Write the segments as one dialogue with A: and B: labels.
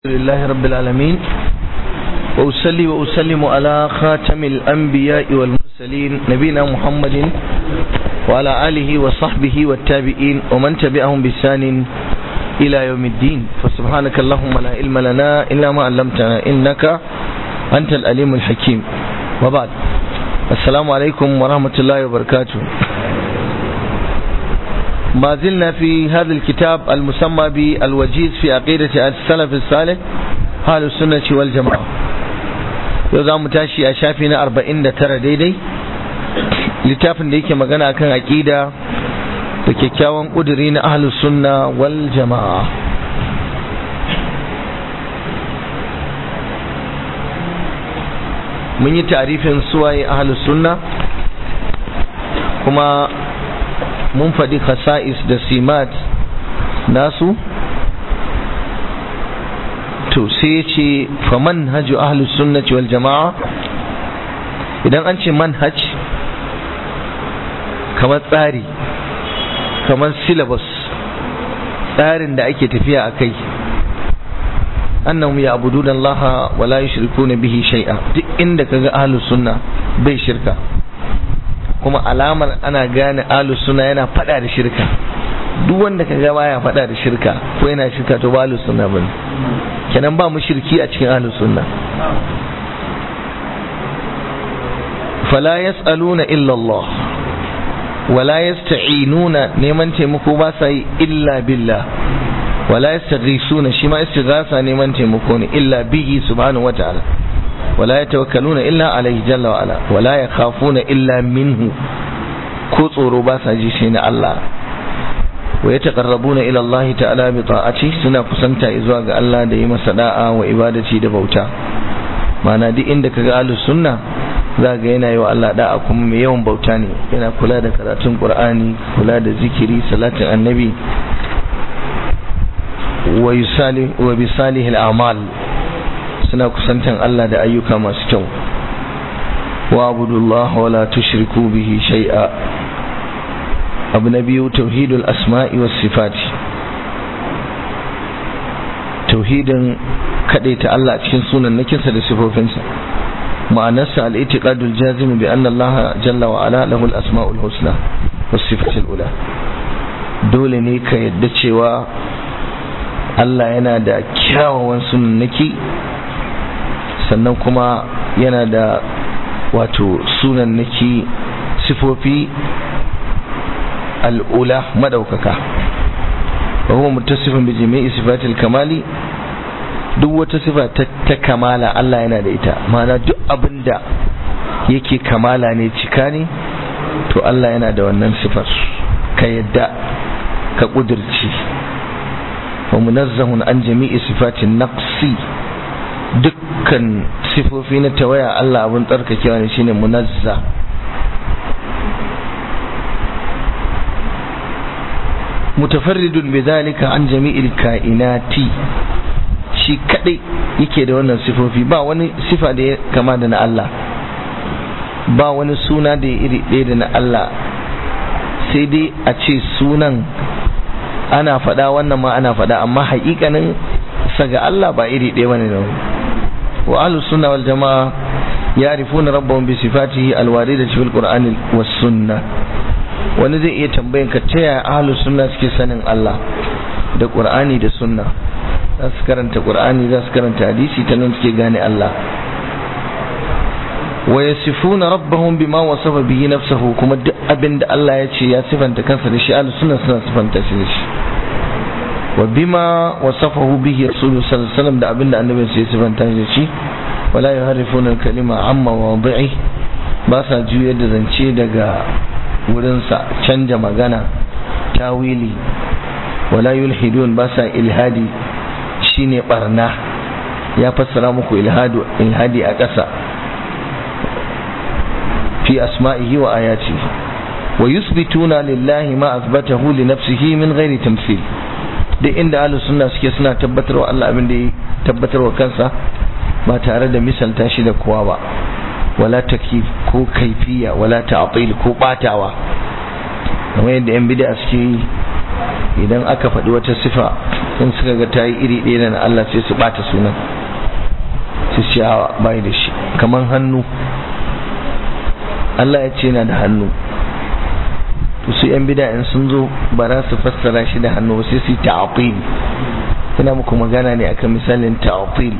A: لله رب العالمين وأسلي وأسلم على خاتم الأنبياء والمرسلين نبينا محمد وعلى آله وصحبه والتابعين ومن تبعهم بسان إلى يوم الدين فسبحانك اللهم لا علم لنا إلا ما علمتنا إنك أنت الأليم الحكيم وبعد السلام عليكم ورحمة الله وبركاته ما زلنا في هذا الكتاب المسمى بالوجيز في عقيدة السلف الصالح أهل السنة والجماعة يوزا متاشي أشافينا أربعين ترى ديدي littafin da yake magana akan aƙida da kyakkyawan ƙuduri na ahlus sunna wal jama'a mun yi tarifin suwaye ahlus sunna kuma mun faɗi khasa'is da simat nasu to sai ce fa manhaju ahlus sunnati wal jama'a idan an ce manhaj kamar tsari kamar syllabus tsarin da ake tafiya a kai annahum ya'buduna Allah wa la yushrikuna bihi shay'a duk inda kaga ahlus sunna bai shirka kuma alamar ana gane ahlus sunna yana fada da shirka duk wanda kaga baya fada da shirka ko yana shirka to ba ahlus sunna bane kenan ba mushriki a cikin ahlus sunna fala yas'aluna illa Allah wala yasta'inuna neman taimako ba sa yi illa billah wala yastaghisuna shi ma istighatha neman taimako ne illa bihi subhanahu wata'ala wala yatawakkaluna illa alayhi jalla wa ala wala yakhafuna illa minhu ko tsoro ba sa ji sai na Allah wa yataqarrabuna ila Allah ta'ala bi ta'ati suna kusanta zuwa ga Allah da yi masa da'a wa ibadati da bauta ma'ana duk inda kaga ahlus sunna za ga yana yi wa Allah da'a kuma mai yawan bauta ne yana kula da karatun Qur'ani kula da zikiri salatin annabi wa yusali wa bi salihil a'mal suna kusantan Allah da ayyuka masu kyau wa abudullah wa la tushriku bihi shay'a abu na biyu tauhidul asma'i was sifati tauhidin kadaita Allah cikin sunan nakinsa da sifofinsa معنسة الاعتقاد الجازم بأن الله جل وعلا له الأسماء الحسنى والصفة الأولى dole ne ka yadda cewa Allah yana da kyawawan sunannaki sannan kuma yana da wato sunannaki sifofi al'ula madaukaka wa huwa muttasifin bi jami'i sifatil kamali duk wata sifa ta kamala Allah yana da ita ma'ana duk abin da yake kamala ne cika ne to Allah yana da wannan sifar ka yadda ka ƙudurci wa munazzahun an jami'i sifatin naqsi dukkan sifofi na tawaya Allah abin tsarkakewa ne shine munazza mutafarridun bidhalika an jami'il kainati shi kadai yake da wannan sifofi ba wani sifa da ya kama da na Allah ba wani suna da ya iri ɗaya da na Allah sai dai a ce sunan ana faɗa wannan ma ana faɗa amma haƙiƙanin saga Allah ba iri ɗaya bane da wa ahlus sunna wal jamaa ya'rifuna rabbahum bi sifatihi alwaridati fil qur'ani was sunnah wani zai iya tambayan ka ta yaya ahlus sunna suke sanin Allah da qur'ani da sunna za su karanta qur'ani za su karanta hadisi ta nan suke gane Allah wa yasifuna rabbahum bima wasafa bihi nafsuhu kuma duk abin da Allah ya ce ya sifanta kansa da shi ahlus sunna suna sifanta shi da shi wa bima wasafahu bihi rasulullahi sallallahu alaihi wasallam da abin da annabi ya sifanta shi da shi wala yuharrifuna al-kalima amma wadi'i ba sa juyar da zance daga wurinsa canja magana tawili wala yulhidun ba sa ilhadi shine barna ya fassara muku ilhadu ilhadi a ƙasa fi asma'ihi wa ayati wa yusbituna lillahi ma asbatahu li nafsihi min ghairi tamthil duk inda ahlus sunna suke suna tabbatarwa Allah abin da ya tabbatarwa kansa ba tare da misalta shi da kowa ba wala takif ko kaifiya wala ta'til ko batawa kamar yadda yan bid'a suke yi idan aka faɗi wata sifa in suka ga ta yi iri ɗaya da na Allah sai su ɓata sunan su ce a bai da shi kamar hannu Allah ya ce yana da hannu to su yan bida in sun zo ba za su fassara shi da hannu sai su yi ta'atil ina muku magana ne akan misalin ta'atil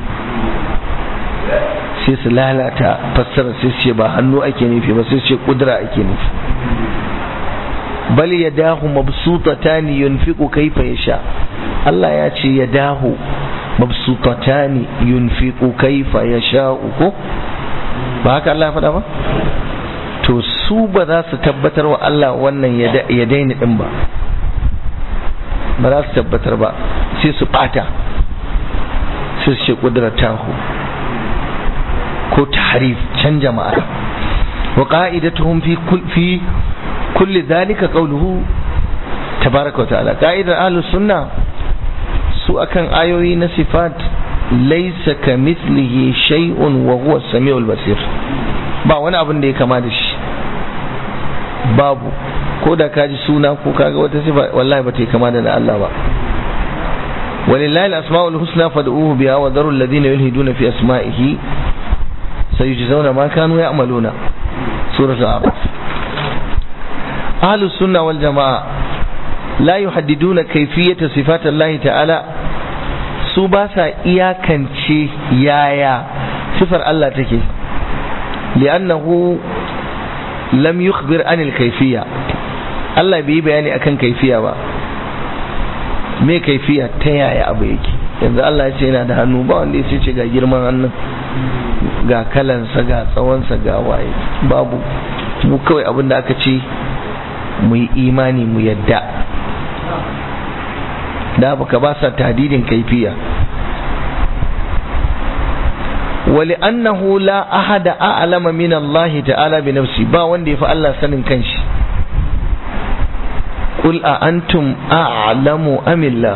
A: sai su lalata fassara sai su ce ba hannu ake nufi ba sai su ce kudura ake nufi bal yadahu mabsutatan yunfiqu kayfa yasha Allah ya ce yadahu mabsutatan yunfiqu kayfa yasha ko ba haka Allah ya faɗa ba to su ba za su tabbatar wa Allah wannan ya daina din ba ba za su tabbatar ba sai su bata sai su ce kudratahu ko tahrif canja ma'ana wa qa'idatuhum fi fi kulli dhalika qawluhu tabaraka wa ta'ala qa'idar ahlus sunna su akan ayoyi na sifat laysa kamithlihi shay'un wa huwa as-sami'ul basir ba wani abin da ya kama da shi babu ko da kaji suna ko kaga wata sifa wallahi ba ta kama da na Allah ba ولله الأسماء الحسنى فادعوه بها وذروا الذين يلهدون في أسمائه سيجزون ما كانوا يعملون سورة الأعراف أهل السنة والجماعة لا يحددون كيفية صفات الله تعالى سباسا إياكنشي يايا صفر الله تكي لأنه لم يخبر عن الكيفية الله بي بياني أكن كيفية با me kaifiya ta yaya abu yake yanzu Allah ya ce yana da hannu ba wanda ya ce ga girman hannun ga kalansa ga tsawonsa ga waye babu mu kawai abin da aka ce mu yi imani mu yadda da baka ba sa tadidin kaifiya ولأنه لا أحد أعلم من الله تعالى بنفسه با وندي فالله سنن كنش قل أأنتم أعلم أم الله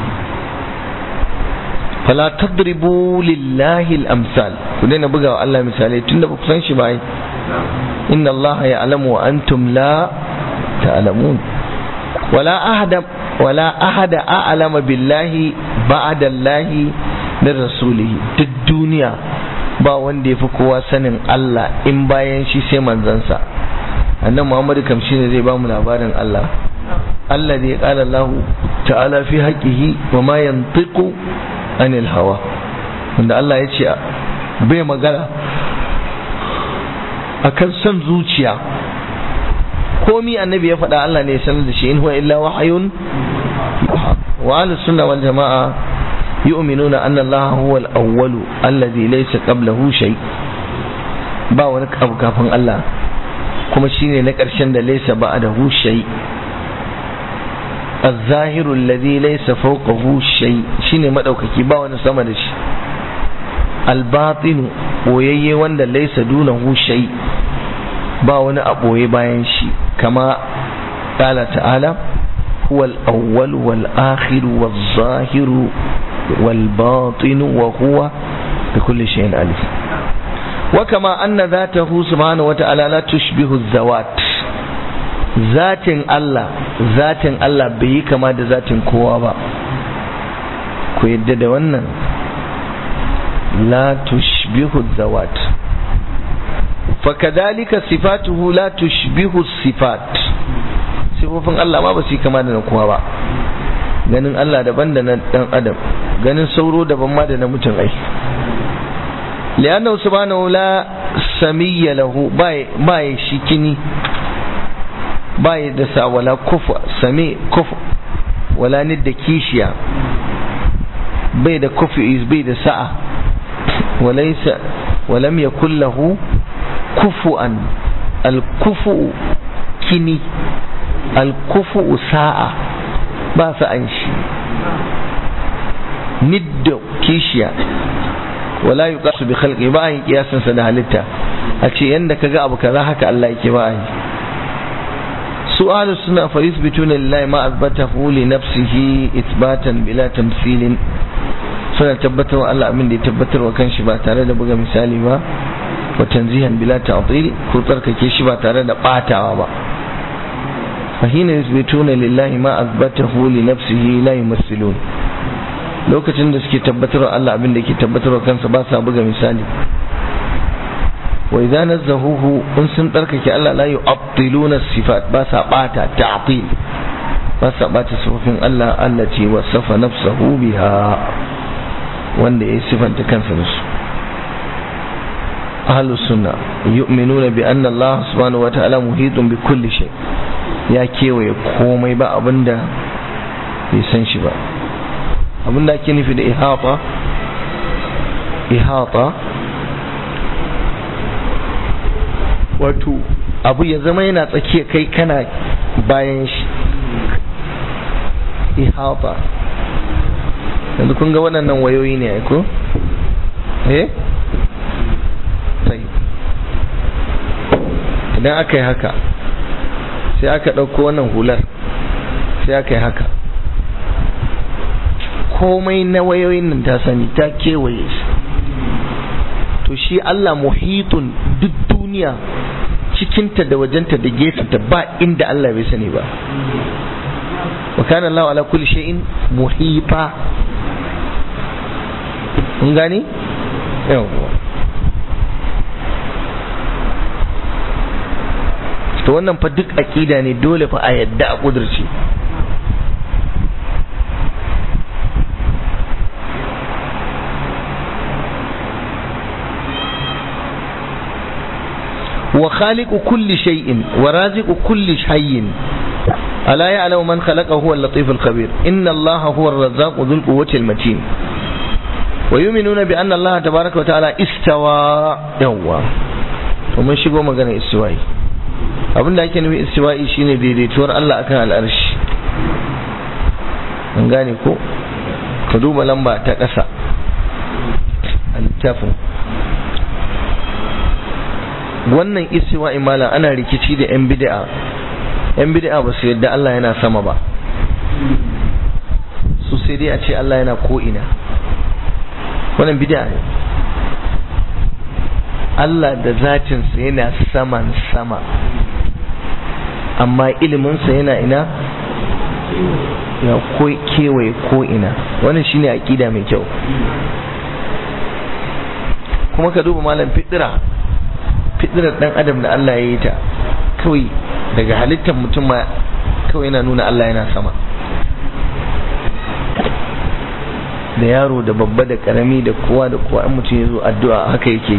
A: فلا تضربوا لله الأمثال كلنا بقى الله مثالي تند بكسان شباي إن الله يعلم وأنتم لا تعلمون ولا أحد ولا أحد أعلم بالله بعد الله min rasulihi duk duniya ba wanda ya fi kowa sanin Allah in bayan shi sai manzansa annan Muhammadu kam shi ne zai ba mu labarin Allah Allah ne ya kala Allah ta'ala fi haƙihi wa ma yantiqu anil hawa wanda Allah ya ce bai magana akan son zuciya komi annabi ya faɗa Allah ne ya sanar da shi in huwa illa wahayun wa ahlus sunna wal jama'a يؤمنون أن الله هو الأول الذي ليس قبله شيء ba wani abu kafin Allah kuma shine na ƙarshen da laisa ba'dahu shay الظاهر الذي ليس فوقه شيء shine madaukaki ba wani sama da shi الباطن boyayye wanda laisa dunahu shay ba wani a boye bayan shi kama قال تعالى هو الأول والآخر والظاهر والباطن وهو بكل شيء عليم وكما أن ذاته سبحانه وتعالى لا تشبه الذوات ذات الله ذات الله بي كما da zatin kowa ba ku yadda da wannan la tushbihu zawat fakadhalika sifatuhu la tushbihu sifat sifofin Allah ma ba su yi kama da na kowa ba ganin Allah daban da na dan adam ganin sauro daban ma da na mutum ai li'annahu subhanahu la samiyya lahu bai shi kini bai da sa wala kufa sami kufa wala nidda kishiya bai da kufi bai da sa'a walaysa walam yakul lahu kufuan al-kufu kini al-kufu sa'a ba su an shi nidda kishiya wala yi kasu bi khalqi ba yin kiyasansa da halitta a ce yanda ka ga abu kaza haka Allah yake ba yi su ahlu suna fa yusbituna lillahi ma azbatahu li nafsihi ithbatan bila tamsilin suna tabbatar wa Allah abin da ya tabbatar wa kanshi ba tare da buga misali ba wa tanzihan bila ta'til ko tsarkake shi ba tare da batawa ba فحين يثبتون لله ما أثبته لنفسه لا يمثلون lokacin da suke tabbatarwa Allah abin da ke tabbatarwa kansa ba sa buga misali wa idza nazzahuhu in sun tsarkake Allah la yu'attiluna sifat ba sa bata ta'til ba sa bata sifofin Allah allati wasafa nafsahu biha wanda ya sifanta kansa da su ahlus sunna yu'minuna bi anna Allah subhanahu wa ta'ala muhitun bi kulli shay ya kewaye komai ba abinda bai san shi ba abinda ake nufi da ihata ihata wato abu ya zama yana tsakiya kai kana bayan shi ihata yanzu kun ga waɗannan wayoyi ne ko eh sai idan aka yi haka sai aka ɗauko wannan hular sai aka yi haka komai na wayoyin nan ta sani ta kewaye shi to shi Allah muhitun duk duniya cikinta da wajenta da gefenta ba inda Allah bai sani ba wa kana Allah ala kulli shay'in muhita mun gani yawwa to wannan fa duk aqida ne dole fa a yadda a kudurce وخالق كل شيء ورازق كل حي ألا يعلم من خلقه هو اللطيف الخبير إن الله هو الرزاق ذو القوة المتين ويؤمنون بأن الله تبارك وتعالى استوى يوا ومن شبه مغانا استوائي abin da ake nufi istiwa'i shine daidaituwar Allah akan al'arshi an gane ko ka duba lamba ta ƙasa a littafin wannan istiwa imala ana rikici da yan bid'a yan bid'a ba su yadda Allah yana sama ba su sai dai a ce Allah yana ko ina wannan bid'a ne Allah da zatinsa yana saman sama amma iliminsa yana ina ya kewaye ko ina wannan shine aqida mai kyau kuma ka duba malam fitira fitirar dan adam da Allah ya yi ta kawai daga halittar mutum ma kawai yana nuna Allah yana sama da yaro da babba da karami da kowa da kowa in mutum ya zo addu'a haka yake yi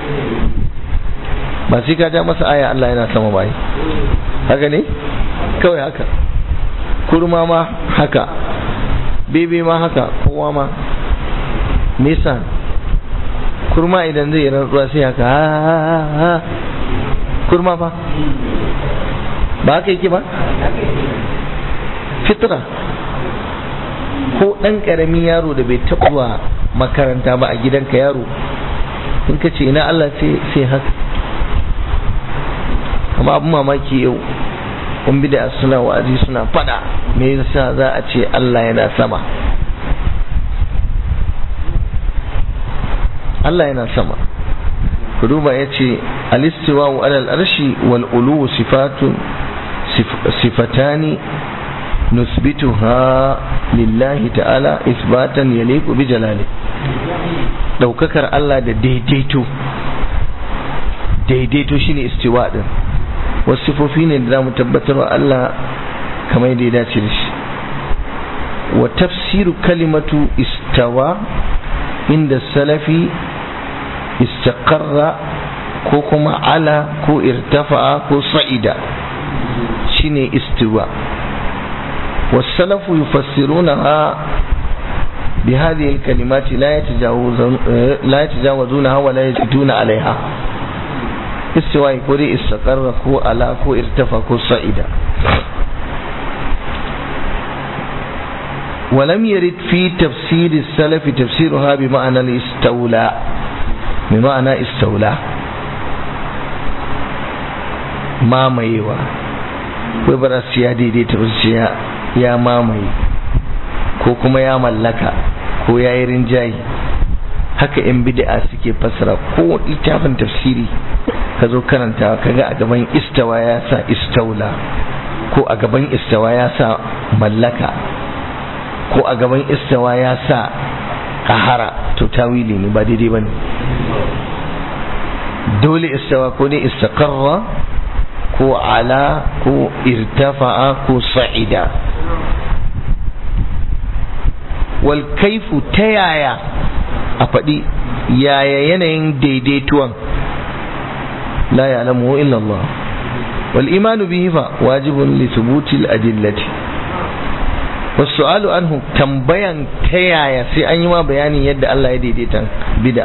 A: ba sai ka ja masa aya Allah yana sama ba haka ne kawai haka kurma ma haka bebe ma haka kowa ma nisa kurma idan zai rantsuwa sai haka ha kurma fa ba haka yake ba fitra ko ɗan ƙaramin yaro da bai taɓa makaranta ba a gidanka yaro in ka ce ina Allah sai haka amma abin mamaki yau kun bida suna wa'azi suna fada me yasa za a ce Allah yana sama Allah yana sama ku duba ya ce alistiwa wa alal arshi wal ulu sifatun sifatani nusbituha lillahi ta'ala isbatan yaliqu bi jalali daukakar Allah da daidaito daidaito shine istiwa din wasu sifofi ne da za mu tabbatar wa Allah kamar yadda ya dace da shi wa tafsiru kalimatu istawa inda salafi istaqarra ko kuma ala ko irtafa'a ko sa'ida shine istiwa والسلف يفسرونها بهذه الكلمات لا يتجاوزون لا يتجاوزونها ولا يزيدون عليها استواء كوري استقر كو على كو ارتفع كو صعيدا ولم يرد في تفسير السلف تفسيرها بمعنى الاستولى بمعنى استولى ما ميوا وبرس يا ديدي تفسير ya mamaye ko kuma ya mallaka ko ya yi rinjayi haka 'yan bid'a suke fassara ko littafin tafsiri ka zo karanta kaga a gaban istawa ya sa istaula ko a gaban istawa ya sa mallaka ko a gaban istawa ya sa kahara to tawili ne ba daidai bane dole istawa ko dai istaqarra ko ala ko irtafa'a ko sa'ida wal kaifu ta yaya a faɗi yaya yanayin daidaituwan la ya'lamu illa Allah wal imanu bihi fa wajibun li thubuti al adillati wasu'alu anhu tambayan ta yaya sai an yi ma bayanin yadda Allah ya daidaita bid'a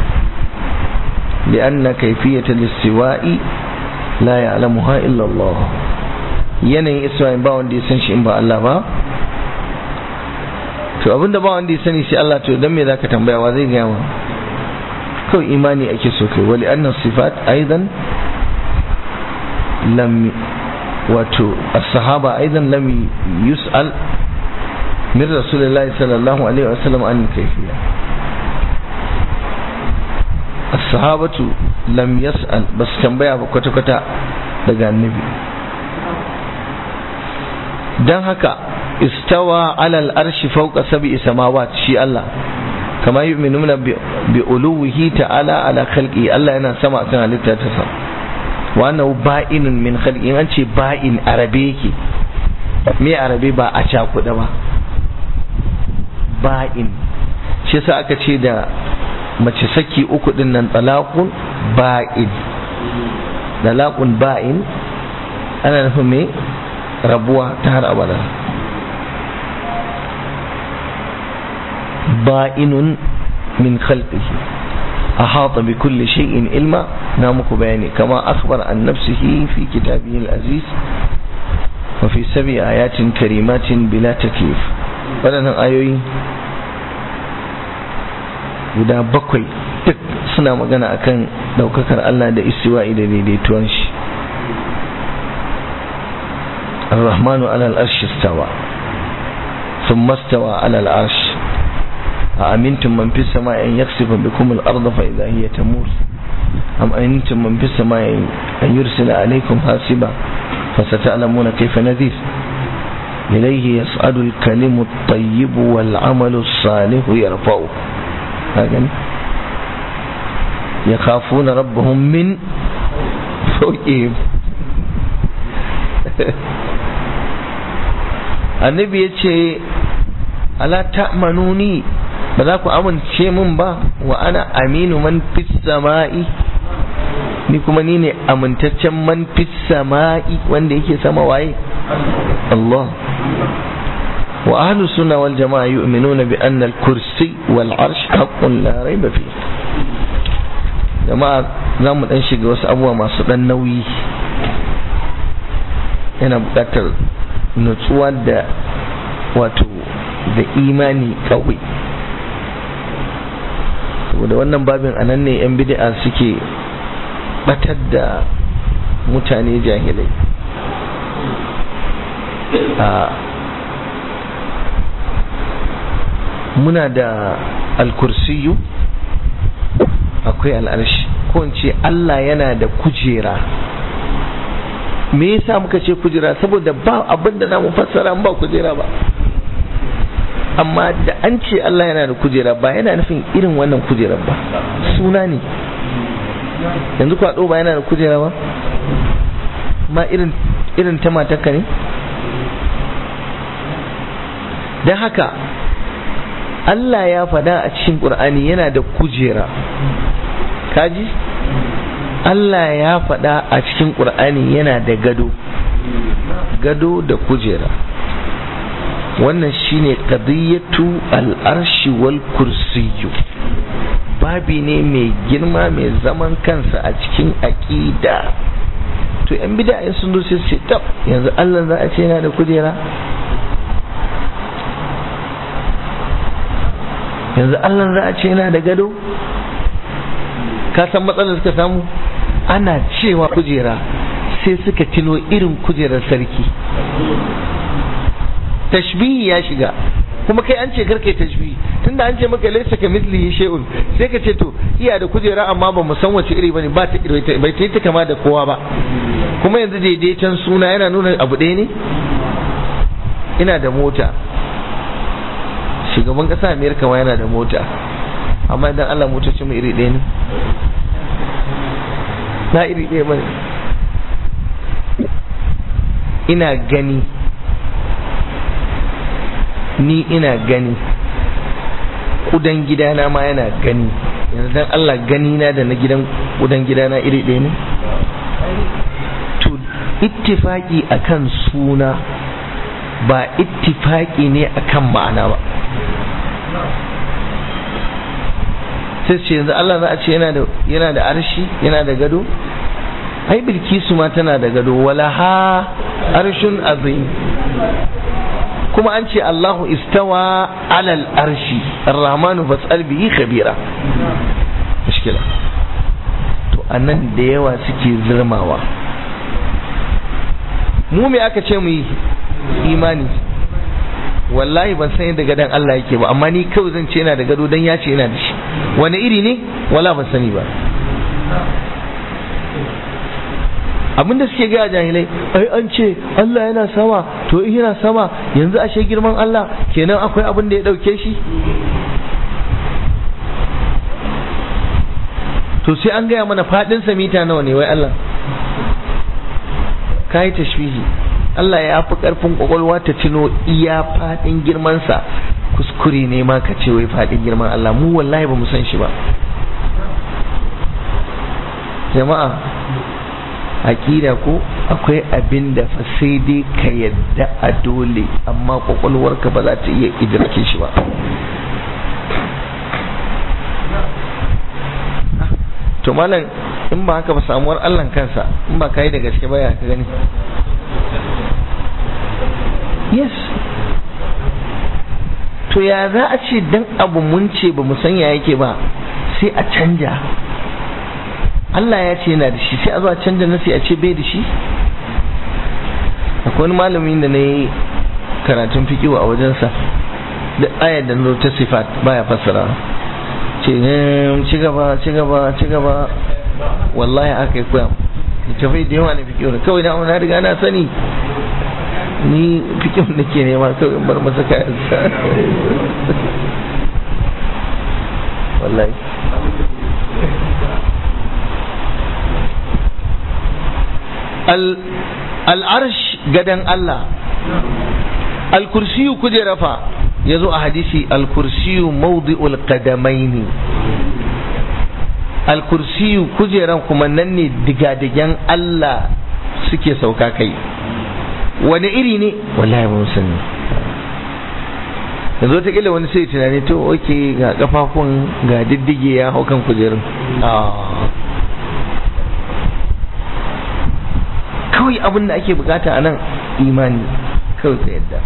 A: لأن كيفية الاستواء لا يعلمها إلا الله yanayin isra'in ba wanda ya san shi in ba Allah ba to abinda ba wanda ya sani sai Allah to dan me zaka tambaya wa zai gaya ma kawai imani ake so kai wali anna sifat aidan lam wato as-sahaba aidan lam yus'al min rasulillahi sallallahu alaihi wasallam an kayfiyya as-sahabatu lam yas'al bas tambaya ba kwata kwata daga annabi dan haka istawa ala al-arshi fawqa sab'i samawat shi Allah kama yu'minuna bi uluwihi ta'ala ala khalqi Allah yana sama akan halitta ta sa wa annahu ba'inun min khalqi an ce ba'in arabe yake me arabe ba a cakuda ba ba'in shi yasa aka ce da mace saki uku din nan talaqun ba'in talaqun ba'in ana nufin me rabuwa ta har abada ba'inun min khalqihi ahata bi kulli shay'in ilma na muku bayani kama akhbar an nafsihi fi kitabihi al-aziz wa fi sab'i ayatin karimatin bila takyif wadannan ayoyi guda bakwai duk suna magana akan daukakar Allah da istiwa'i da daidaituwan shi الرحمن على الأرش استوى ثم استوى على العرش أأمنتم من في السماء أن يخسف بكم الأرض فإذا هي تمور أم أمنتم من في السماء أن يرسل عليكم حاسبا فستعلمون كيف نذير إليه يصعد الكلم الطيب والعمل الصالح يرفعه هكذا يخافون ربهم من فوقهم annabi ya ce ala ta'manuni ba za ku amince min ba wa ana aminu man fis sama'i ni kuma ni ne amintaccen man fis sama'i wanda yake sama waye Allah wa ahlus sunna wal jama'a yu'minuna bi anna al-kursi wal arsh haqqun la rayba fi jama'a za mu dan shiga wasu abubuwa masu dan nauyi yana buƙatar nutsuwa da wato da imani kawai saboda wannan babin anan ne 'yan bid'a suke batar da mutane jahilai a muna da alkursiyu akwai al'arshi ko in ce Allah yana da kujera me yasa muka ce kujera saboda ba abin da namu fassara ba kujera ba amma da an ce Allah yana da kujera ba yana nufin irin wannan kujerar ba suna ne yanzu kwaɗo ba yana da kujera ba ma irin irin ta matarka ne don haka Allah ya faɗa a cikin ƙur'ani yana da kujera kaji Allah ya faɗa a cikin ƙur'ani yana da gado gado da kujera wannan shine qadiyatu al-arshi wal kursiyyu babi ne mai girma mai zaman kansa a cikin aqida to yan bid'a sun zo sai su tab yanzu Allah za a ce yana da kujera yanzu Allah za a ce yana da gado ka san matsalar suka samu ana cewa kujera sai suka tino irin kujerar sarki tashbihi ya shiga kuma kai an ce karka tashbihi tunda an ce maka laysa ka mithlihi shay'un sai ka ce to iya da kujera amma ba mu san wace iri bane ba ta bai ta ta kama da kowa ba kuma yanzu daidaiton suna yana nuna abu ɗaya ne ina da mota shugaban ƙasa amerika ma yana da mota amma idan allah motocin mu iri ɗaya ne na iri ɗaya ba ina gani ni ina gani kudan gidana ma yana gani yanzu dan Allah gani na da na gidan kudan gidana iri ɗaya ne to ittifaki akan suna ba ittifaki ne akan ma'ana ba sai ce yanzu Allah za a ce yana da yana da arshi yana da gado ai bilkisu ma tana da gado wala ha arshun azim kuma an ce Allahu istawa alal arshi ar-rahmanu fas'al bihi khabira mushkila to anan da yawa suke zirmawa mu me aka ce mu yi imani wallahi ban san yadda gadon Allah yake ba amma ni kawai zan ce yana da gado dan ya ce yana da shi wani iri ne wala ban sani ba abinda suke gaya jahilai ai an ce Allah yana sama to in yana sama yanzu ashe girman Allah kenan akwai abin da ya dauke shi to sai an gaya mana fadin mita nawa ne wai Allah kai tashbihi Allah ya fi karfin kwakwalwa ta tuno iya fadin girmansa kuskure ne ma ka ce wai fadin girman Allah mu wallahi ba mu san shi ba jama'a aƙida ko akwai abin da fa sai dai ka yadda a dole amma kwakwalwarka ba za ta iya idrake shi ba to malam in ba haka ba samuwar Allah kansa in ba kai da gaske ba ya ka gani yes to ya za a ce dan abu mun ce ba mu san ya yake ba sai a canja Allah ya ce yana da shi sai a zo a canja nasi a ce bai da shi akwai wani malamin da na yi karatun fikiwa a wajensa da ayar da ta sifat baya fassara ce ci gaba ci gaba ci gaba wallahi aka yi koya littafai da yawa na fikiwa kawai da na riga na sani ni fikiwa da ke nema kawai bar masa kayansa wallahi al'arsh gadan Allah al-kursiyu kujera fa ya zo a hadisi al-kursiyu mawdi'ul qadamaini al-kursiyu kujeran kuma nan ne digadigan Allah suke sauka kai wani iri ne wallahi mun sani yanzu ta kila wani sai tunani to oke ga kafafun ga diddige ya hau kan kujerun kawai abin da ake bukata a nan imani kawai ka yadda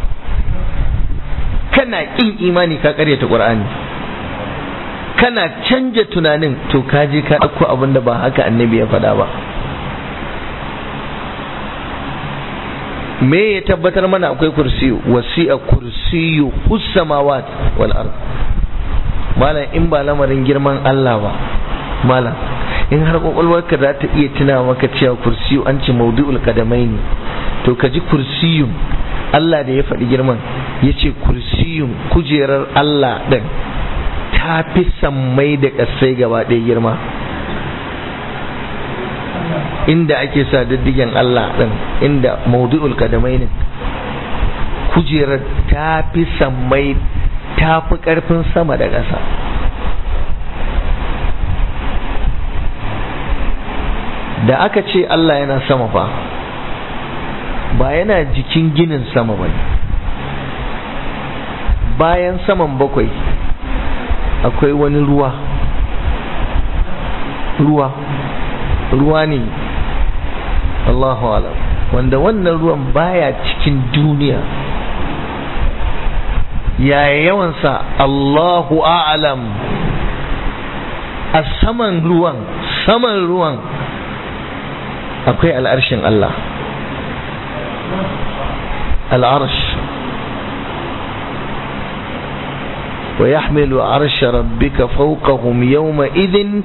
A: kana ƙin imani ka karyata ƙur'ani kana canja tunanin to ka je ka ɗauko abin da ba haka annabi ya faɗa ba me ya tabbatar mana akwai kursiyu wasi'a kursiyu hussamawat wal ard malam in ba lamarin girman Allah ba malam in har kwakwalwarka za ta iya tuna maka cewa kursiyu an ce maudu'ul kadamai ne to ka ji kursiyun Allah da ya faɗi girman ya ce kursiyun kujerar Allah ɗin ta fi sammai da ƙasai gaba ɗaya girma inda ake sa diddigen Allah ɗin inda maudu'ul kadamai ne kujerar ta fi sammai ta fi ƙarfin sama da ƙasa da aka ce Allah yana sama fa ba yana jikin ginin sama ba bayan saman bakwai akwai wani ruwa ruwa ruwa ne Allahu alam wanda wannan ruwan baya cikin duniya yaya yawansa Allahu a'lam a saman ruwan saman ruwan akwai al'arshin Allah al'arsh wa yahmilu arsha rabbika fawqahum yawma idhin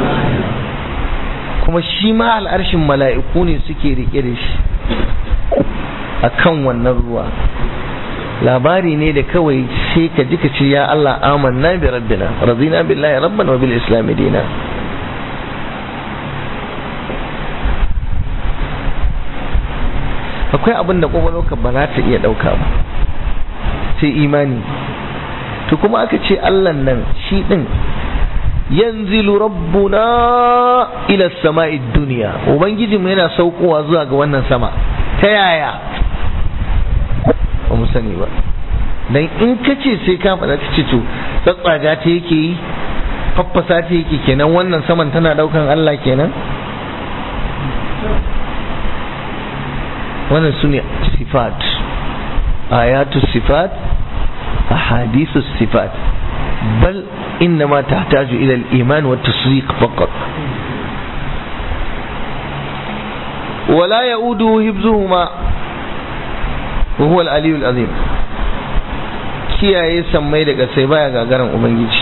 A: kuma shi ma al'arshin mala'iku ne suke rike da shi a kan wannan ruwa labari ne da kawai sai ka ji ka ce ya Allah amanna bi rabbina radina billahi rabban wa bil islam dina akwai abin da kwakwalwarka ba za ta iya ɗauka ba sai imani to kuma aka ce Allah nan shi ɗin yanzilu rabbuna ila sama'i duniya ubangijinmu yana saukowa zuwa ga wannan sama ta yaya ba mu sani ba dan in ka ce sai ka faɗa ka ce to tsatsaga ta yake yi faffasa ta yake kenan wannan saman tana daukan Allah kenan wannan su ne sifat ayatu sifat ahadithu sifat bal إنما تحتاج إلى الإيمان والتصديق فقط ولا يؤوده حفظهما وهو العلي العظيم kiyaye sammai daga sai baya gagaran ubangiji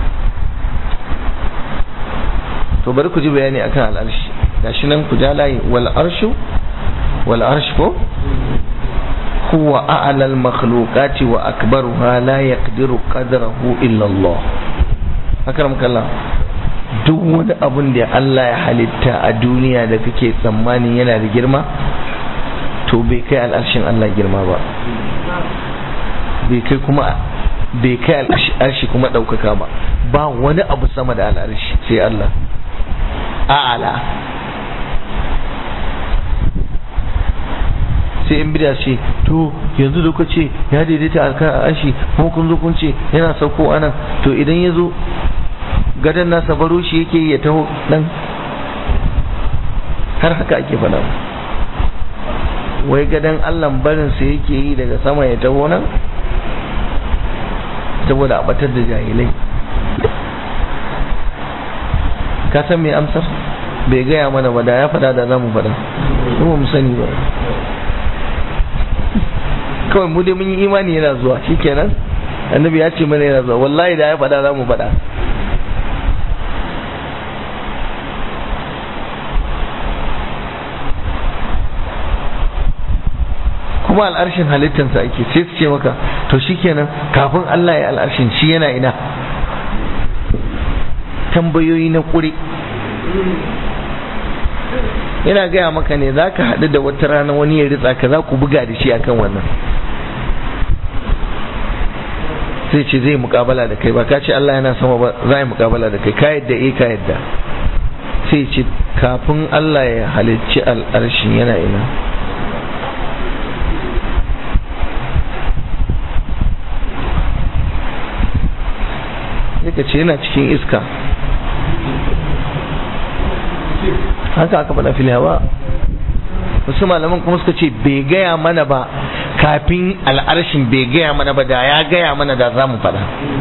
A: to bari ku ji bayani akan al'arshi gashi nan ku ja layi wal arshu wal arsh ko huwa a'la al makhluqati wa akbaruha la yaqdiru qadrahu illa Allah akram kallah duk wani abun da Allah ya halitta a duniya da kake tsammani yana da girma to bai kai al'arshin Allah girma ba bai kai kuma bai kai al'arshi kuma ɗaukaka ba ba wani abu sama da al'arshi sai Allah a'ala sai in bida ce to yanzu da kuka ce ya daidaita alkan al'arshi kuma kun zo kun ce yana sauko anan to idan ya zo gadon nasa baro shi yake ya taho nan har haka ake faɗa wai gadon allan barinsa yake yi daga sama ya taho nan saboda a batar da jahilai ka san mai amsar bai gaya mana ba da ya faɗa da za mu faɗa kuma mu sani ba kawai mu dai mun yi imani yana zuwa shikenan annabi ya ce mana yana zuwa wallahi da ya faɗa za mu faɗa kuma al'arshin halittansa ake sai su ce maka to shikenan kafin Allah ya al'arshin shi yana ina tambayoyi na ƙuri yana gaya maka ne za ka haɗu da wata rana wani ya ritsa ka za ku buga da shi akan wannan sai ce zai mukabala da kai ba ka ce Allah yana sama ba za yi mukabala da kai ka yadda eh ka yadda sai ce kafin Allah ya halicci al'arshin yana ina yaka ce yana cikin iska haka aka faɗa fil hawa wasu malaman kuma suka ce bai gaya mana ba kafin al'arshin bai gaya mana ba da ya gaya mana da za mu faɗa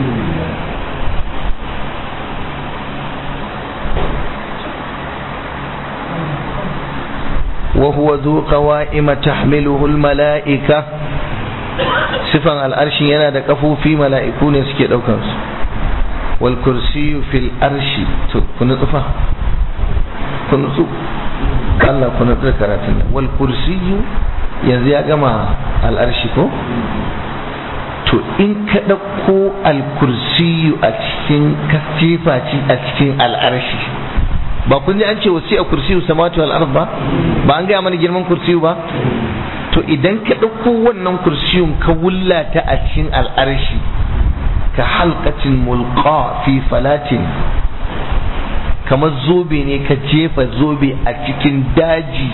A: وهو ذو قوائم تحمله الملائكة صفا الأرش ينادى كفو في ملائكون سكي دوكنس والكرسي في الأرش كنت طفا كنت Allah ku na karatun nan wal kursiyu yanzu ya gama al'arshi ko to in ka ɗauko al kursiyu a cikin kasifa a cikin al'arshi ba kun ji an ce wasi a kursiyu samatu wal ard ba ba an gaya mana girman kursiyu ba to idan ka ɗauko wannan kursiyun ka wullata a cikin al'arshi ka halqatin mulqa fi falatin kamar zobe ne ka jefa zobe a cikin daji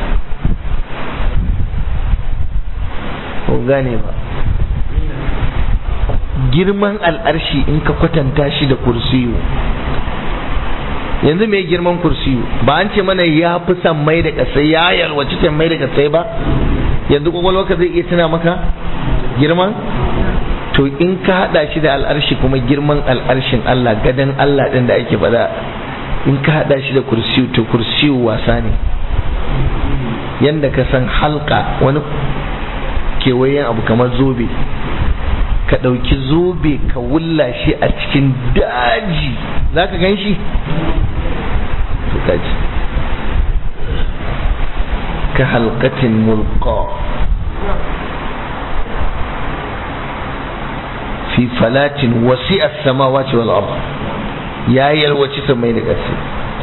A: gane ba girman al'arshi in ka kwatanta shi da kursiyu yanzu mai girman kursiyu ba an ce mana ya fi san mai da kasai ya yalwaci san mai da kasai ba yanzu kwakwalwarka zai iya tuna maka girman to in ka hada shi da al'arshi kuma girman al'arshin Allah gadan Allah din da ake faɗa in ka hada shi da kursiyu to kursiyu wasa ne yanda ka san halka wani kewayen abu kamar zobe ka ɗauki zobe ka wulla shi a cikin daji za ka gan shi to kaji ka halkatin mulka fi falatin wasi'a samawati wal ard ya yalwaci samai da ƙasa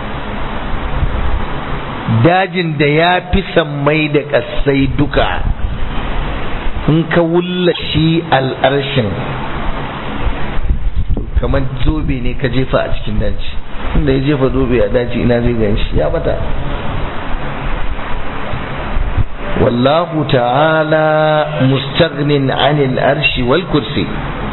A: dajin da ya fi sammai da ƙasai duka in ka wulla shi al'arshin kamar zobe ne ka jefa a cikin daji inda ya jefa zobe a daji ina zai gan shi ya bata wallahu ta'ala mustaghnin anil arshi wal kursi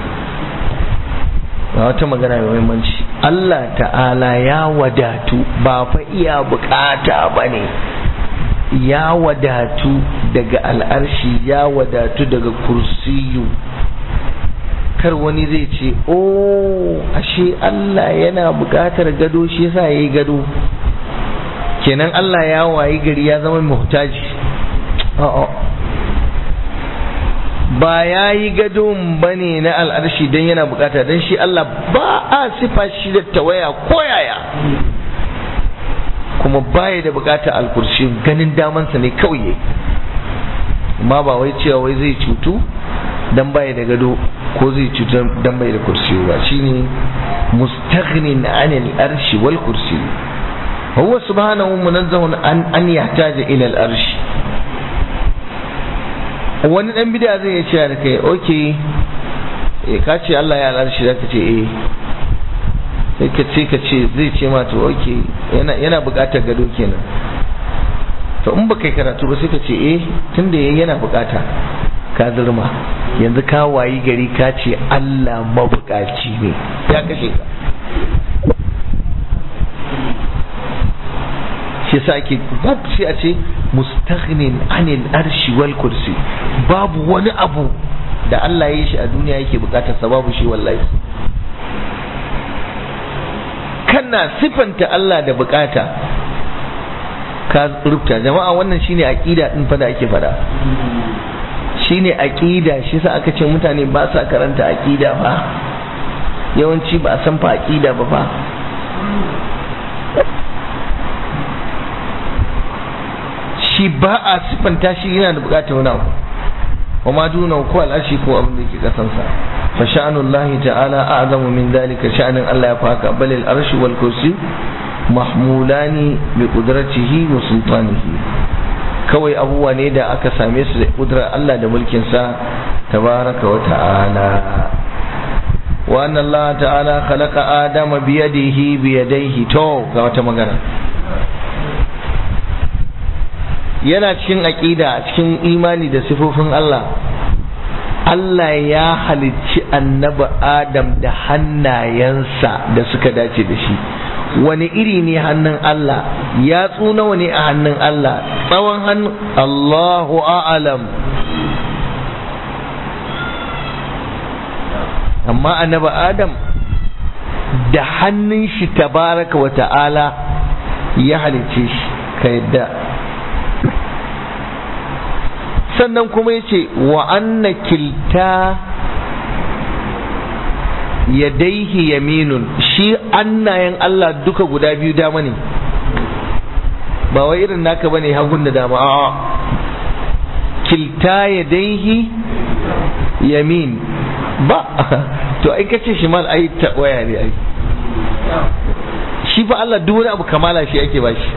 A: ga wata magana mai muhimmanci Allah ta'ala ya wadatu ba fa iya bukata ba ne ya wadatu daga al'arshi ya wadatu daga kursiyu kar wani zai ce oh ashe Allah yana bukatar gado shi yasa yayi gado kenan Allah ya wayi gari ya zama muhtaji a'a ba ya yi gadon ba ne na al'arshi don yana bukata don shi Allah ba a sifa shi da tawaya koyaya kuma baya da bukata alkurshi ganin damansa ne kawai amma ba wai cewa wai zai cutu don baya da gado ko zai cutu don baya da kursi ba shine mustaghnin anil arshi wal kursi huwa subhanahu munazzahun an an yahtaja ila al arshi wani dan bid'a zai iya cewa da kai okay eh ka ce Allah ya alarshi zaka ce eh sai ka ce ka ce zai ce ma to okay yana yana buƙatar gado kenan to in baka karatu ba sai ka ce eh tunda yana buƙata ka zurma yanzu ka wayi gari ka ce Allah mabukaci ne ya kashe ka shi yasa ake sai a ce mustaghnin anil arshi wal kursi babu wani abu da Allah ya yi shi a duniya yake bukatar sa babu shi wallahi kana sifanta Allah da bukata ka rubuta jama'a wannan shine aqida din fa da ake fada shine aqida shi sa aka ce mutane ba sa karanta aqida ba yawanci ba a san fa aqida ba fa shi ba a siffanta shi yana da bukatar wani abu wa ma duna ko al'arshi ko abin da ke kasansa fa sha'anullahi ta'ala a'zamu min dalika sha'anin Allah ya faka bal al-arshi wal kursi mahmulani bi qudratihi wa sultanihi kawai abubuwa ne da aka same su da kudrar Allah da mulkin sa tabaraka wa ta'ala wa anna Allah ta'ala khalaqa adama bi yadihi bi yadayhi to ga wata magana yana cikin aƙida cikin imani da sifofin Allah Allah ya halicci annabi Adam da hannayensa da suka dace da shi wani iri ne hannun Allah ya nawa ne a hannun Allah tsawon hannun Allahu a'alam amma annabi Adam da hannun shi tabaraka wa ta'ala ya halicce shi ka yadda sannan kuma ya ce wa anna kilta yadaihi yaminun shi annayen Allah duka guda biyu dama ne ba wai irin naka bane hagun da dama a'a kilta yadaihi yamin ba to ai kace shi mal ai ta waya ne ai shi fa Allah duk wani abu kamala shi ake bashi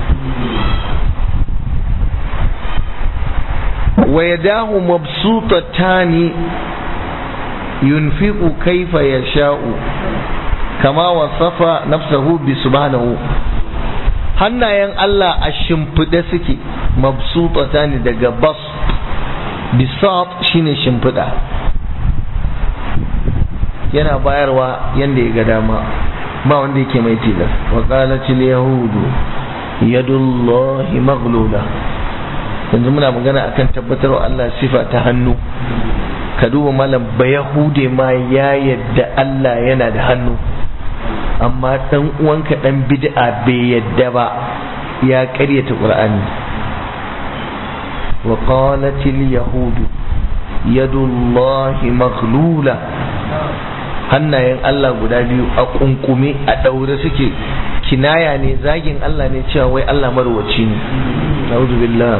A: ويداه مبسوطتان ينفق كيف يشاء كما وصف نفسه بسبحانه hannayen Allah a shimfiɗe suke mabsutata ne daga bas bisat shine shimfiɗa yana bayarwa yadda ya ga dama ba wanda yake mai tilas wa qalatil yahudu yadullahi maghlula yanzu muna magana akan tabbatarwa Allah sifa ta hannu ka duba malam ba yahude ma ya yadda Allah yana da hannu amma dan uwanka dan bid'a bai yadda ba ya karyata qur'ani wa qalatil yahudu yadullahi maghlula hannayen Allah guda biyu a kunkume a daure suke kinaya ne zagin Allah ne cewa wai Allah marwaci ne a'udhu billah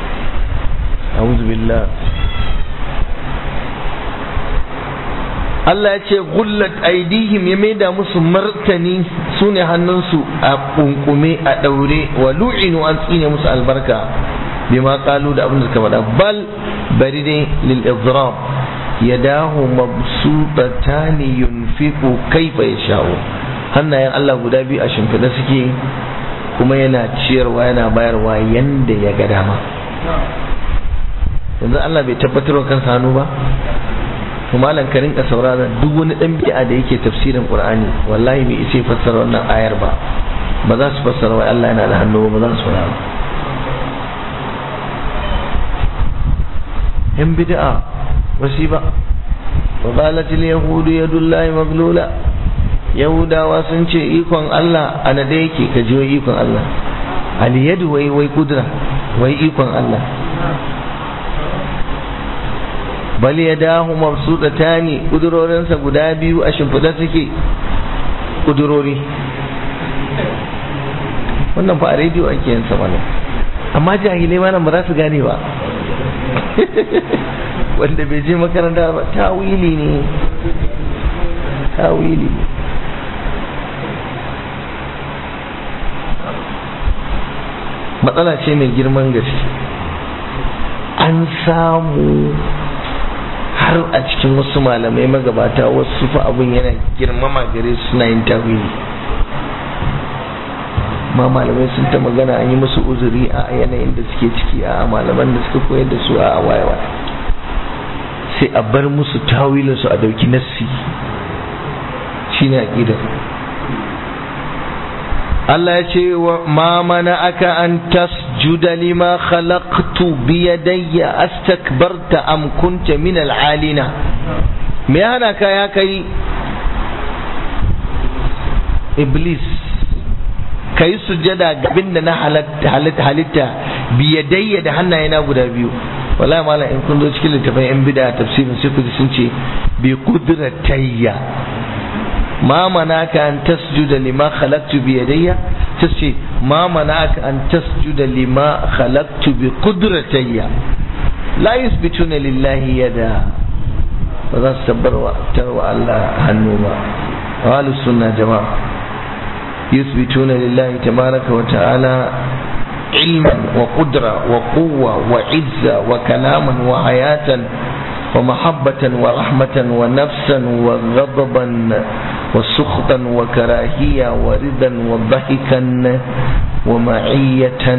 A: a'udhu billah Allah ya ce gullat aidihim ya maida musu martani su ne hannunsu a kunkume a daure wa lu'inu an tsine musu albarka bima qalu da abin da suka faɗa bal bari dai lil idrab yadahu mabsutatani yunfiqu kaifa yasha'u hannayen Allah guda biyu a shimfiɗa suke kuma yana ciyarwa yana bayarwa yanda ya ga dama yanzu Allah bai tabbatar wa kansa hannu ba to malam ka rinka saurara duk wani dan bid'a da yake tafsirin Qur'ani wallahi bai isa fassara wannan ayar ba ba za su fassara wai Allah yana da hannu ba za su fassara ba yan bid'a wasi ba wa qalat al yahud yadullahi maglula yahudawa sun ce ikon Allah a nade yake ka ji ikon Allah al yadu wai wai kudra wai ikon Allah bal ya dahu mabsuɗata ne ƙudurorinsa guda biyu a shimfiɗa suke ƙudurori wannan fa a rediyo ake yin sa mana amma jahilai ma nan ba za su gane ba wanda bai je makaranta ba tawili ne tawili ne matsala ce mai girman gaske an samu har a cikin wasu malamai magabata wasu fa abin yana girmama gare su suna yin tawili ma malamai sun ta magana an yi musu uzuri a yanayin da suke ciki a malaman da suka koyar da su a wayewa sai a bar musu tawilin su a dauki nassi shine aqida Allah ya ce wa ma mana aka an tasjuda lima khalaqtu bi yadayya astakbarta am kunta min al'alina me hana ka ya kai iblis kai sujada gabin da na halitta halitta bi yadayya da hannayena guda biyu wallahi malam in kun zo cikin littafin yan bid'a tafsirin sai ku ji sun ce bi qudratayya ma manaka an tasjuda lima khalaqtu bi yadayya tace ma manaka an tasjuda lima khalaqtu bi qudratayya la yuthbituna lillahi yada ba za su tabbarwa tarwa Allah hannu ba ahlus sunna jama'a yuthbituna lillahi tabaraka wa ta'ala علما وقدرة وقوة وعزة وكلاما وحياة ومحبة ورحمة ونفسا وغضبا وسخطا وكراهية وردا وضحكا ومعية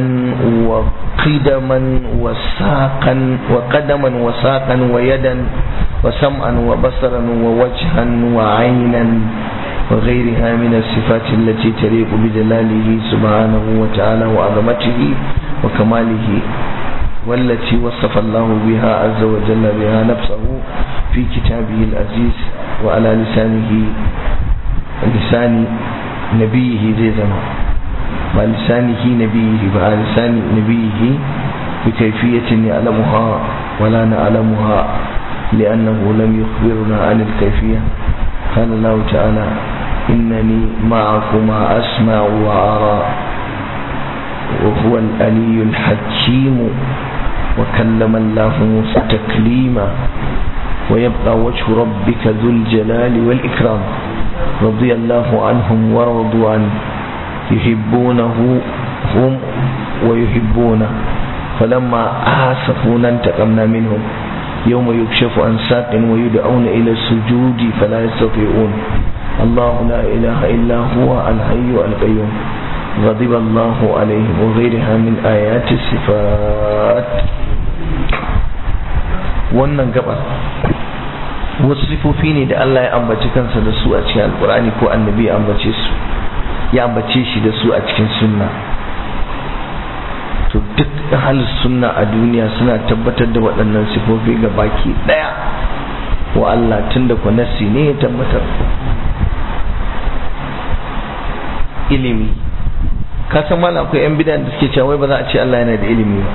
A: وقدما وساقا وقدما وساقا ويدا وسمعا وبصرا ووجها وعينا وغيرها من الصفات التي تليق بجلاله سبحانه وتعالى وعظمته وكماله والتي وصف الله بها عز وجل بها نفسه في كتابه العزيز وعلى لسانه لسان نبيه زي زمان ولسانه نبيه وعلى لسان نبيه بكيفية يعلمها ولا نعلمها لأنه لم يخبرنا عن الكيفية قال الله تعالى إنني معكما أسمع وأرى وهو الألي الحكيم وكلم الله موسى تكليما ويبقى وجه ربك ذو الجلال والإكرام رضي الله عنهم ورضوا عنه يحبونه هم ويحبونه فلما آسفونا انتقمنا منهم يوم يكشف عن ساق ويدعون إلى السجود فلا يستطيعون الله لا إله إلا هو الحي القيوم غضب الله عليهم وغيرها من آيات الصفات wannan gaba wasu sifofi ne da Allah ya ambaci kansa da su a cikin alkur'ani ko annabi ya ambace su ya ambace shi da su a cikin sunna to duk halin sunna a duniya suna tabbatar da waɗannan sifofi ga baki ɗaya wa Allah tun da kwanasi ne ya tabbatar ilimi ka san mana akwai yan bidan da suke cewa wai ba za a ce Allah yana da ilimi ba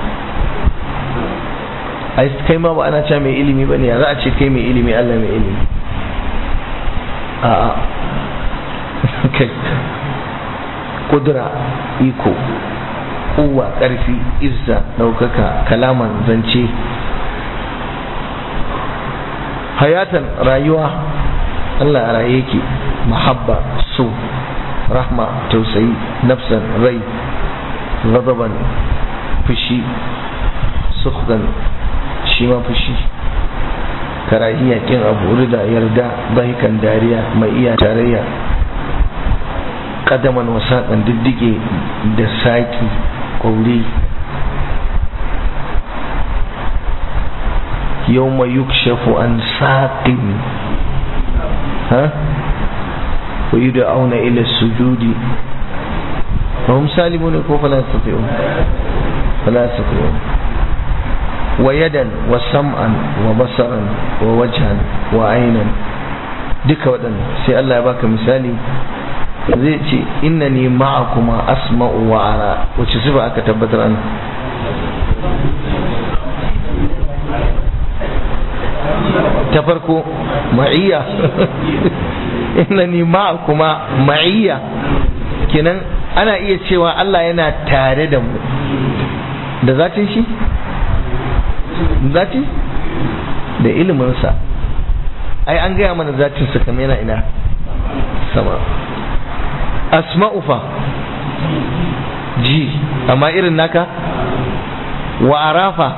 A: ai kai ma ba ana cewa mai ilimi ba ne ya za a ce kai mai ilimi Allah mai ilimi a'a kai kudura iko kowa ƙarfi izza ɗaukaka kalaman zance hayatan rayuwa Allah a raye yake mahabba so rahma tausayi nafsan rai ghadaban fushi sukhdan shi ma fushi karahiya kin abu da yarda bahikan dariya mai iya tarayya kadaman wasaƙan diddige da saƙi ƙauri yau mai yukshafu an saƙin ha wa yi da auna ila sujudi ba hum salimu ne ko falasifiyo falasifiyo wa yadan wa sam'an wa basaran wa wajhan wa ainan duka waɗannan sai Allah ya baka misali zai ce inna ni ma'akuma asma'u wa ara wacce sifa aka tabbatar an ta farko ma'iyya inna ni ma'akuma ma'iyya kenan ana iya cewa Allah yana tare da mu da zatin shi zati da iliminsa ai an gaya mana zatin sa kamar yana ina sama asma'u fa ji amma irin naka wa arafa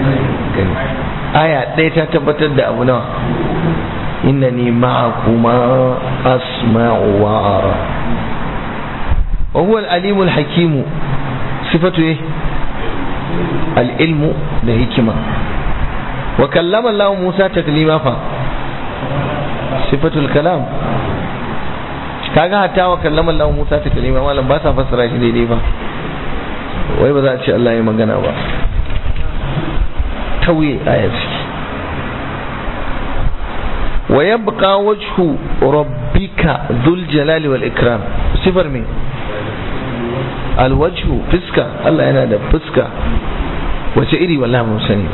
A: aya ɗaya ta tabbatar da abu nawa innani ma'akuma asma'u wa ara wa huwa al-alimu al-hakimu sifatu eh al-ilmu da hikima wa kallama Allah Musa taklima fa sifatul kalam kaga hatta wa kallama Allah Musa ta kalima malam ba sa fassara shi daidai ba wai ba za a ce Allah ya magana ba tauye ayat wa yabqa wajhu rabbika dhul jalali wal ikram sifar me al wajhu fiska Allah yana da fuska wace iri wallahi mun sani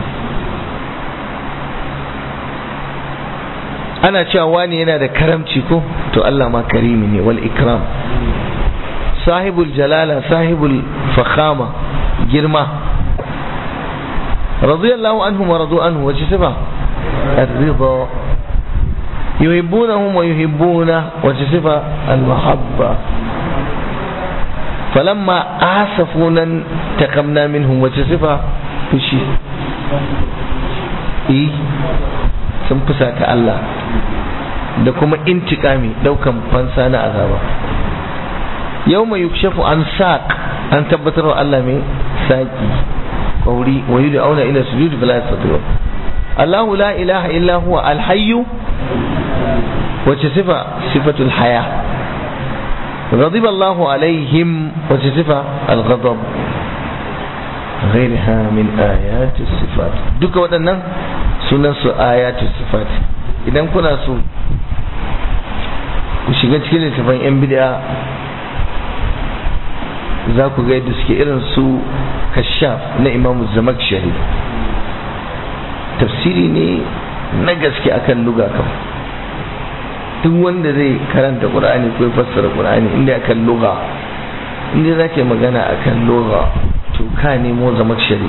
A: ana cewa wani yana da karamci ko to Allah ma karimi ne wal ikram sahibul jalala sahibul fakhama girma radiyallahu anhum wa radu anhu wace sifa ar-ridha yuhibbunahum wa yuhibbuna wace sifa al-mahabba falamma asafuna takamna minhum wace sifa fushi eh sun fusata Allah da kuma intikami daukan fansa na azaba yau mai yukshafu an saƙ an tabbatar wa Allah mai saƙi ƙauri wa yi da auna ila sujudi fala yastati'u Allahu la ilaha illa huwa alhayyu wace sifa sifatul haya غضب الله عليهم وتصفة الغضب غيرها من آيات الصفات duka waɗannan sunan su ayatul sifat idan kuna so ku shiga cikin littafin yan bid'a za ku ga yadda suke irin su kashaf na imam zamakshari tafsiri ne na gaske akan luga kam duk wanda zai karanta qur'ani ko fassara qur'ani inda akan luga inda za ka magana akan luga to ka nemo zamakshari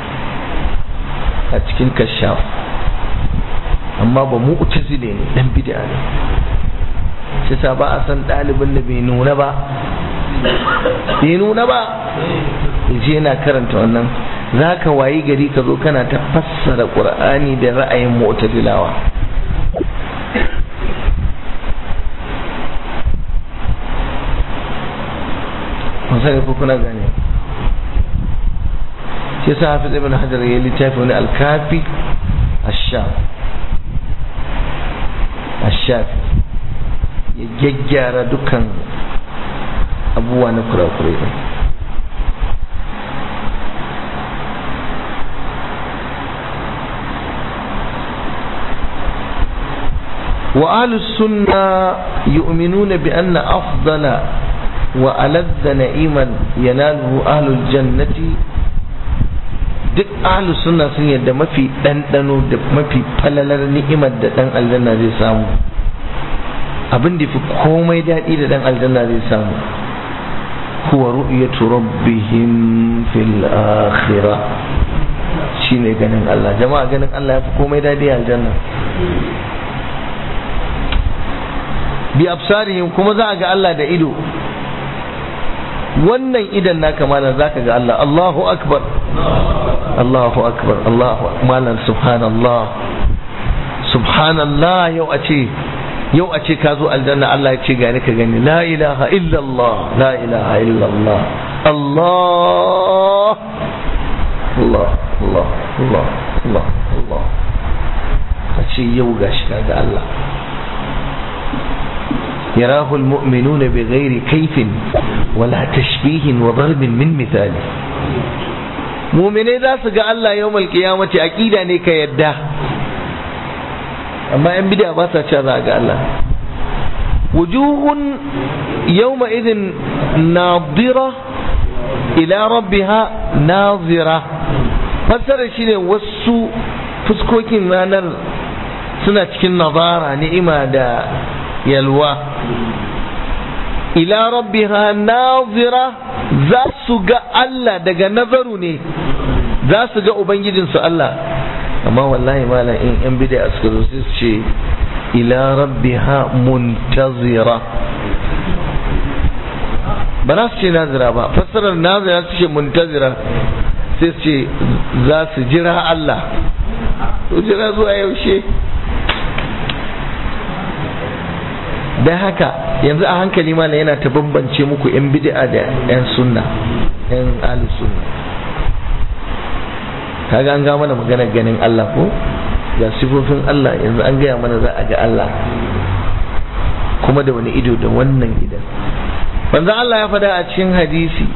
A: a cikin kashaf amma ba mu utazile ne dan bid'a ne shi sa ba a san ɗalibin da bai nuna ba bai nuna ba je yana karanta wannan za ka wayi gari ka zo kana ta fassara ƙur'ani da ra'ayin mu'tazilawa sani ko kuna gane shi sa hafiz ibn hajar ya littafi wani alkafi ashaf ashaf ya gyaggyara dukkan abubuwa na kurakurai وأهل السنة يؤمنون بأن أفضل وألذ نعيما يناله أهل الجنة duk ahlu sunna sun yadda mafi ɗanɗano da mafi falalar ni'imar da ɗan aljanna zai samu abin da fi komai daɗi da ɗan aljanna zai samu huwa ru'yatu rabbihim fil akhirah shine ganin Allah jama'a ganin Allah ya fi komai daɗi aljanna bi absarihim kuma za a ga Allah da ido wannan idan naka malam zaka ga Allah Allahu akbar Allahu akbar Allahu malam subhanallah subhanallah yau a ce yau a ce ka zo aljanna Allah ya ce gani ka gani la ilaha illallah la ilaha illallah Allah Allah Allah Allah Allah Allah a ce yau gashi ka ga Allah يراه المؤمنون بغير كيف ولا تشبيه وضرب من مثال muminai za su ga Allah yawmal qiyamati aqida ne ka yadda amma yan bid'a ba sa cewa za ga Allah wujuhun yawma idhin nadira ila rabbiha nazira fassara shine wasu fuskokin ranar suna cikin nazara ni'ima da yalwa ila rabbiha nazira za su ga Allah daga nazaru ne za su ga ubangijinsu Allah amma wallahi malam in yan bid'a suka zo su ce ila rabbiha muntazira ba za su ce nazira ba fassarar nazira su ce muntazira sai su ce za su jira Allah to jira zuwa yaushe don haka yanzu a hankali malam yana ta bambance muku 'yan bid'a da 'yan sunna 'yan ahlus sunna kaga an ga mana magana ganin Allah ko ga sifofin Allah yanzu an gaya mana za a ga Allah kuma da wani ido da wannan idan manzo Allah ya fada a cikin hadisi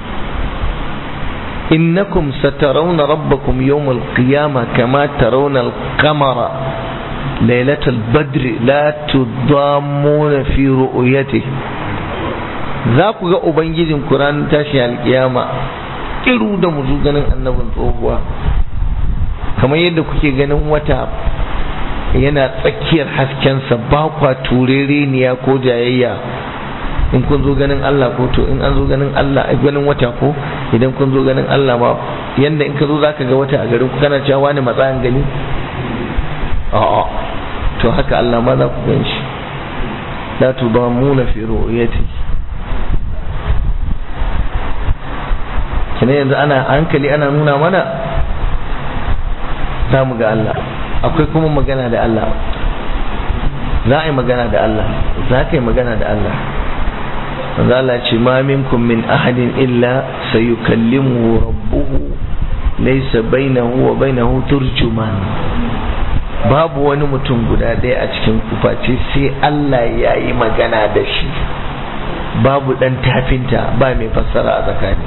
A: innakum satarawna rabbakum yawmal qiyamah kama tarawna al-qamara ليلة البدر لا تضامون في رؤيته za ku ga ubangijin kuran tashi alkiyama kiru da muzu ganin annabin tsohuwa kamar yadda kuke ganin wata yana tsakiyar haskensa ba kwa turereniya ko jayayya in kun zo ganin Allah ko to in an zo ganin Allah a ganin wata ko idan kun zo ganin Allah ma yanda in ka zo zaka ga wata a garin ku kana cewa wani matsayin gani a'a to haka Allah ma za ku gan shi la tudamuna fi ru'yati kina yanzu ana hankali ana nuna mana za mu ga Allah akwai kuma magana da Allah za a yi magana da Allah za ka yi magana da Allah wanda Allah ce ma minkum min ahadin illa sayukallimu rabbuhu laysa bainahu wa bainahu turjuman babu wani mutum guda ɗaya a cikin kuface sai Allah ya yi magana da shi babu ɗan tafinta ba mai fassara a tsakani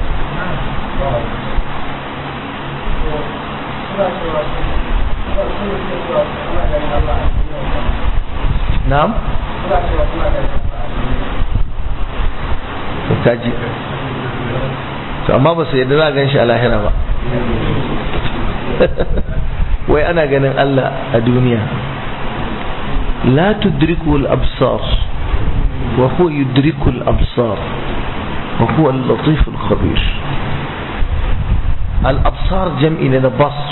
A: na'am kaji to amma ba su yadda za a gan shi a lahira ba wai ana ganin Allah a duniya la tudriku al-absar wa huwa yudriku al-absar wa huwa al-latif al-khabir al-absar jam'i na basr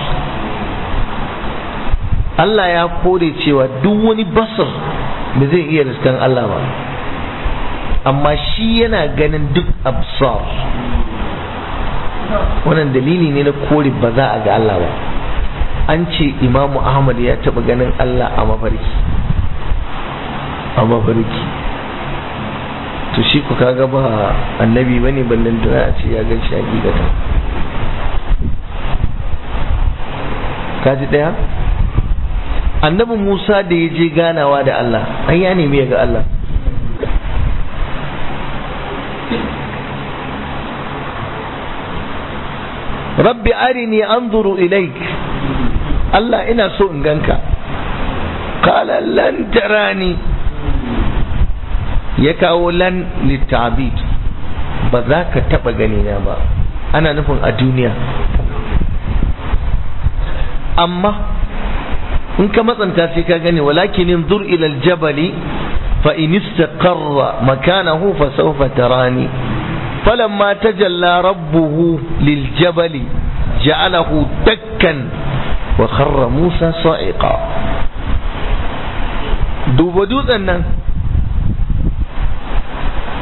A: Allah ya kore cewa duk wani basar ba zai iya riskan Allah ba amma shi yana ganin duk absar wannan dalili ne na kore ba za a ga Allah ba an ce imamu ahmad ya taba ganin Allah a mafarki a mafarki to shi ku kaga ba annabi bane ballan da a ce ya gan shi hakikatan kaji daya annabi Musa da ya je ganawa da Allah an ya nemi ya ga Allah rabbi arini anzuru ilaik Allah ina so in ganka qala lan tarani ya kawo lan litabid ba za ka taba gani na ba ana nufin a duniya amma in ka matsanta sai ka gani walakin inzur ila aljabali fa in istaqarra makanahu fa sawfa tarani falamma tajalla rabbuhu liljabali ja'alahu dakkan wa kharra musa sa'iqa duba dutsen nan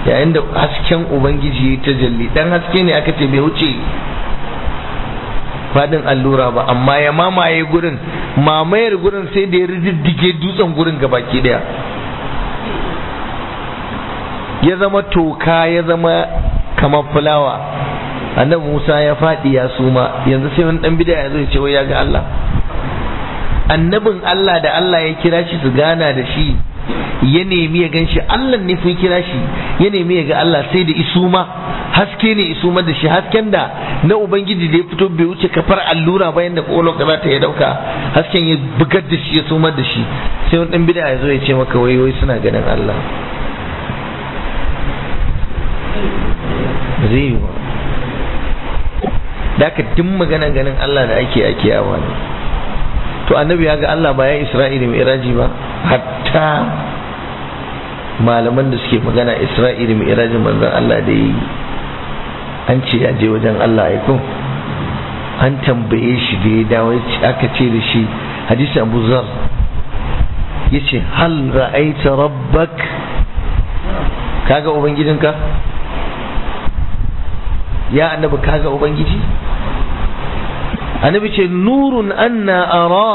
A: yayin da hasken ubangiji ya tajalli dan haske ne aka ce bai wuce fadin allura ba amma ya mamaye gurin mamayar gurin sai da ya riddige dutsen gurin gabaki daya ya zama toka ya zama kamar fulawa annabi Musa ya faɗi ya suma yanzu sai wani dan bida ya zo ya ce wai ya ga Allah annabin Allah da Allah ya kira shi su gana da shi ya nemi ya gan shi Allah ne fi kira shi ya nemi ya ga Allah sai da isuma haske ne isuma da shi hasken da na ubangiji da ya fito bai wuce kafar allura bayan da kolo ka ta ya dauka hasken ya bugar da shi ya sumar da shi sai wani dan bida ya zo ya ce maka wai wai suna ganin Allah zai yi ba da aka duk magana ganin Allah da ake ake yawa ne to annabi ya ga Allah ba ya Isra'ila mai iraji ba hatta malaman da suke magana Isra'ila mai irajin manzon Allah da yi an ce ya je wajen Allah ya ko an tambaye shi da ya dawo aka ce da shi hadisi Abu Zar yace hal ra'aita rabbak kaga ubangijinka ya annabi kaga ubangiji annabi ce nurun anna ara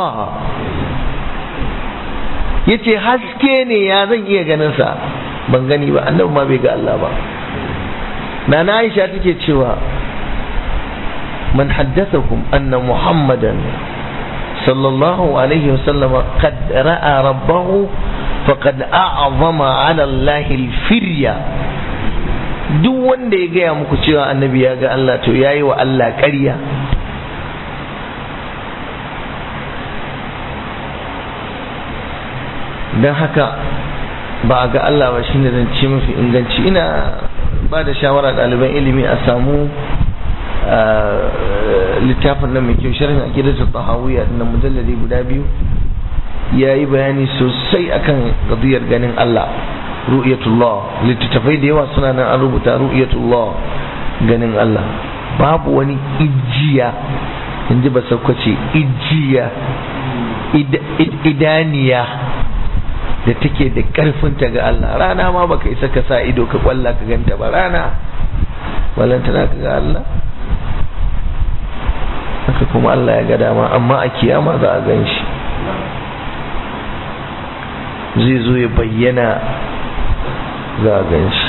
A: yace haske ne ya zan iya ganin sa ban gani ba annabi ma bai ga Allah ba nana Aisha take cewa man haddathakum anna muhammadan sallallahu alaihi wasallam qad ra'a rabbahu faqad a'zama 'ala Allah al-firya duk wanda ya gaya muku cewa annabi ya ga Allah to yayi wa Allah ƙarya don haka ba a ga Allah ba shine zan ce mafi inganci ina ba da shawara ɗaliban ilimi a samu littafin nan mai kyau sharhin aqidatul tahawiyya na mujalladi guda biyu yayi bayani sosai akan qadiyar ganin Allah ru'yatullah littattafai da yawa suna nan an rubuta ru'yatullah ganin Allah babu wani ijiya in ji ba sakwace ijiya idaniya da take da karfinta ga Allah rana ma baka isa ka sa ido ka kwalla ka ganta ba rana balantana ka ga Allah haka kuma Allah ya ga dama amma a kiyama za a gan shi zai zo ya bayyana za a gan shi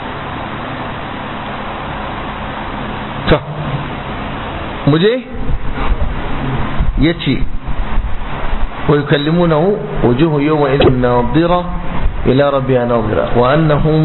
A: to muje ya ce ويكلمونه وجوه يومئذ ناظرة إلى ربها ناظرة وأنهم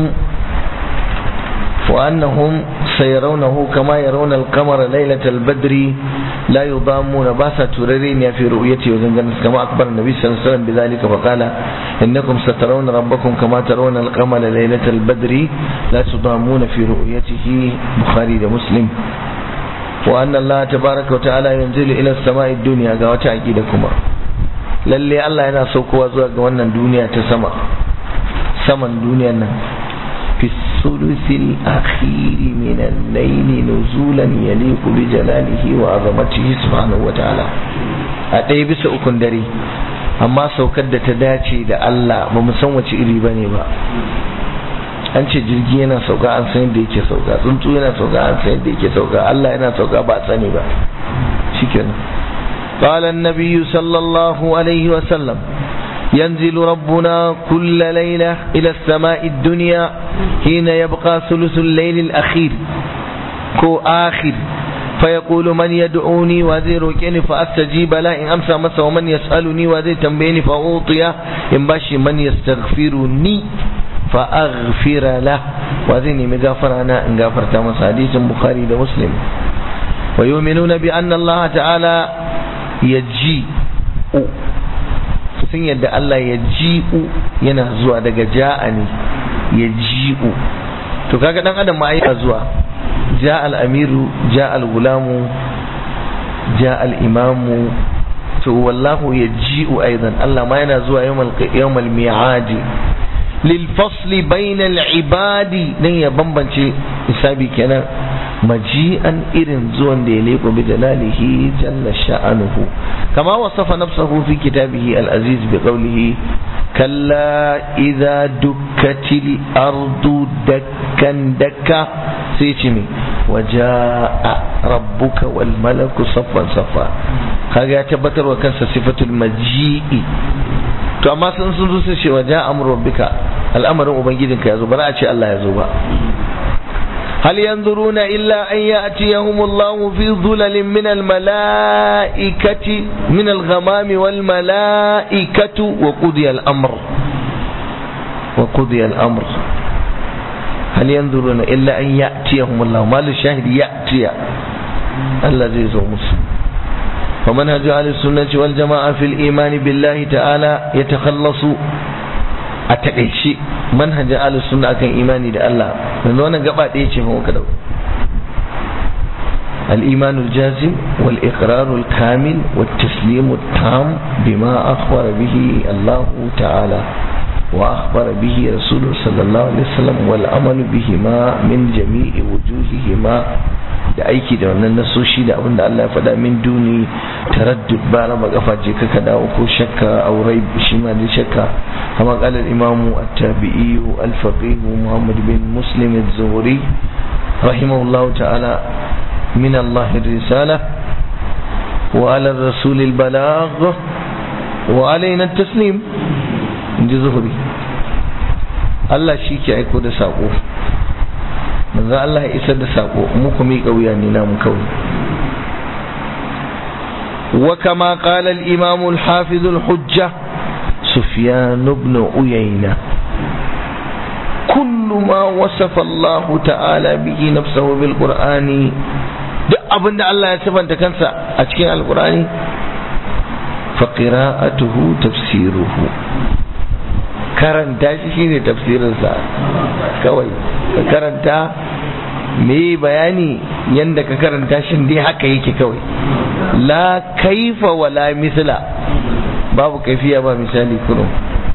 A: وأنهم سيرونه كما يرون القمر ليلة البدر لا يضامون باسا تررين في رؤيته وزنجنس كما أخبر النبي صلى الله عليه وسلم بذلك فقال إنكم سترون ربكم كما ترون القمر ليلة البدر لا تضامون في رؤيته بخاري ومسلم وأن الله تبارك وتعالى ينزل إلى السماء الدنيا قوة عقيدكما lalle Allah yana saukowa zuwa ga wannan duniya ta sama saman duniyan nan fi sulusil akhiri min al-layl nuzulan yaliqu bi jalalihi wa azamatihi subhanahu wa ta'ala a ɗaya bisa ukun dare amma saukar da ta dace da Allah ba mu san wace iri bane ba an ce jirgi yana sauka an san yadda yake sauka tsuntsu yana sauka an san yadda yake sauka Allah yana sauka ba sani ba shikenan قال النبي صلى الله عليه وسلم ينزل ربنا كل ليلة إلى السماء الدنيا حين يبقى ثلث الليل الأخير كو آخر فيقول من يدعوني وذي روكيني فأستجيب له إن أمسى مسا ومن يسألني وذي تنبيني فأوطيه إن باشي من يستغفرني فأغفر له وذيني مغافر أنا إن غفرت مسا حديث بخاري ومسلم ويؤمنون بأن الله تعالى ya ji sun yadda Allah ya ji'u yana zuwa daga ja'a ne ya ji'u to kaga dan adam ma yana zuwa ja al-amiru ja al-gulamu ja al-imamu to wallahu ya ji'u aidan Allah ma yana zuwa yawmal mi'adi lil fasli bainal ibadi dan ya bambance hisabi kenan maji'an irin zuwan da ya leko bi jalalihi jalla sha'anuhu كما وصف نفسه في كتابه العزيز بقوله كلا إذا دكت الأرض دكا دكا سيتمي وجاء ربك والملك صفا صفا هذا يتبتر وكان صفة المجيء to amma sun sun zo sai cewa ja amru rabbika al'amarin ubangijinka yazo ba za a ce Allah yazo ba هل ينظرون إلا أن يأتيهم الله في ظلل من الملائكة من الغمام والملائكة وقضي الأمر وقضي الأمر هل ينظرون إلا أن يأتيهم الله ما الشاهد يأتي الذي زومس ومنهج أهل السنة والجماعة في الإيمان بالله تعالى يتخلص أتقيشي منهج أهل السنة كان إيماني ده الله من وانا قبعد إيشي هو كده الإيمان الجازم والإقرار الكامل والتسليم التام بما أخبر به الله تعالى وأخبر به رسوله صلى الله عليه وسلم والعمل بهما من جميع وجوههما da aiki da wannan nasoshi da abin da Allah ya faɗa min duni taraddud ba raba kafa je ka dawo ko shakka aurai shi ma da shakka kama qala al-imam at-tabi'i al-faqih Muhammad bin Muslim az-Zuhri rahimahullahu ta'ala min Allah ar-risala wa ala ar-rasul al-balagh wa alaina at-taslim inji Zuhri Allah shi ke aiko da sako manzo Allah ya isar da sako mu ku miƙa wuya ne namu kawai wa kama qala al imam al hafiz al hujja sufyan ibn uyayna kullu ma wasafa Allah ta'ala bihi nafsahu bil qur'ani duk abinda Allah ya sifanta kansa a cikin alqur'ani fa qira'atuhu tafsiruhu karanta shi shine tafsirinsa kawai ka karanta me bayani yanda ka karanta shi dai haka yake kawai la kaifa wala misla babu kaifiya ba misali kurum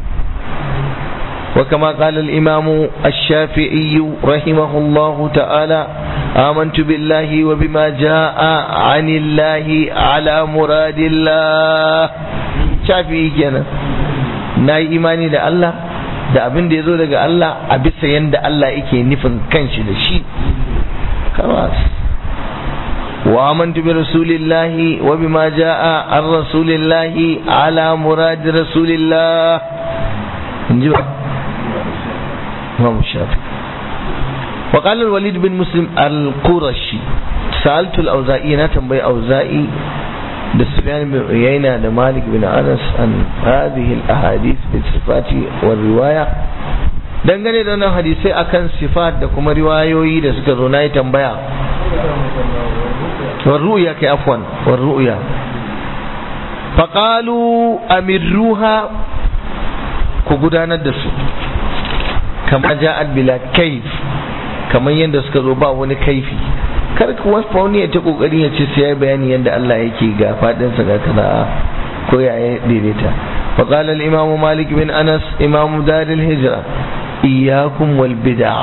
A: وكما قال الإمام الشافعي رحمه الله تعالى آمنت بالله وبما جاء عن الله على مراد الله شافعي كنا ناي إيماني ده الله da abin da ya zo daga Allah a bisa yadda Allah yake nufin kanshi da shi kawas wa amantu bi rasulillahi wa bima jaa an rasulillahi ala murad rasulillah inji Imam Shafi wa qala al-Walid bin Muslim al-Qurashi sa'altu al-Auza'i na tambayi Auza'i da Sufyan bin Uyayna da Malik bin Anas an hadhihi al-ahadith bi sifati wa riwaya dangane da wannan hadisai akan sifat da kuma riwayoyi da suka zo na yi tambaya war ru'ya kai afwan war ru'ya faqalu amirruha ku gudanar da su kama ja'at bila kaif kamar yadda suka zo ba wani kaifi kar ka wasu wani ya ta kokari ya ce sai ya bayani yadda Allah yake ga fadin sa ga kaza ko ya daidaita fa qala al imam malik bin anas imam dar al hijra iyyakum wal bid'a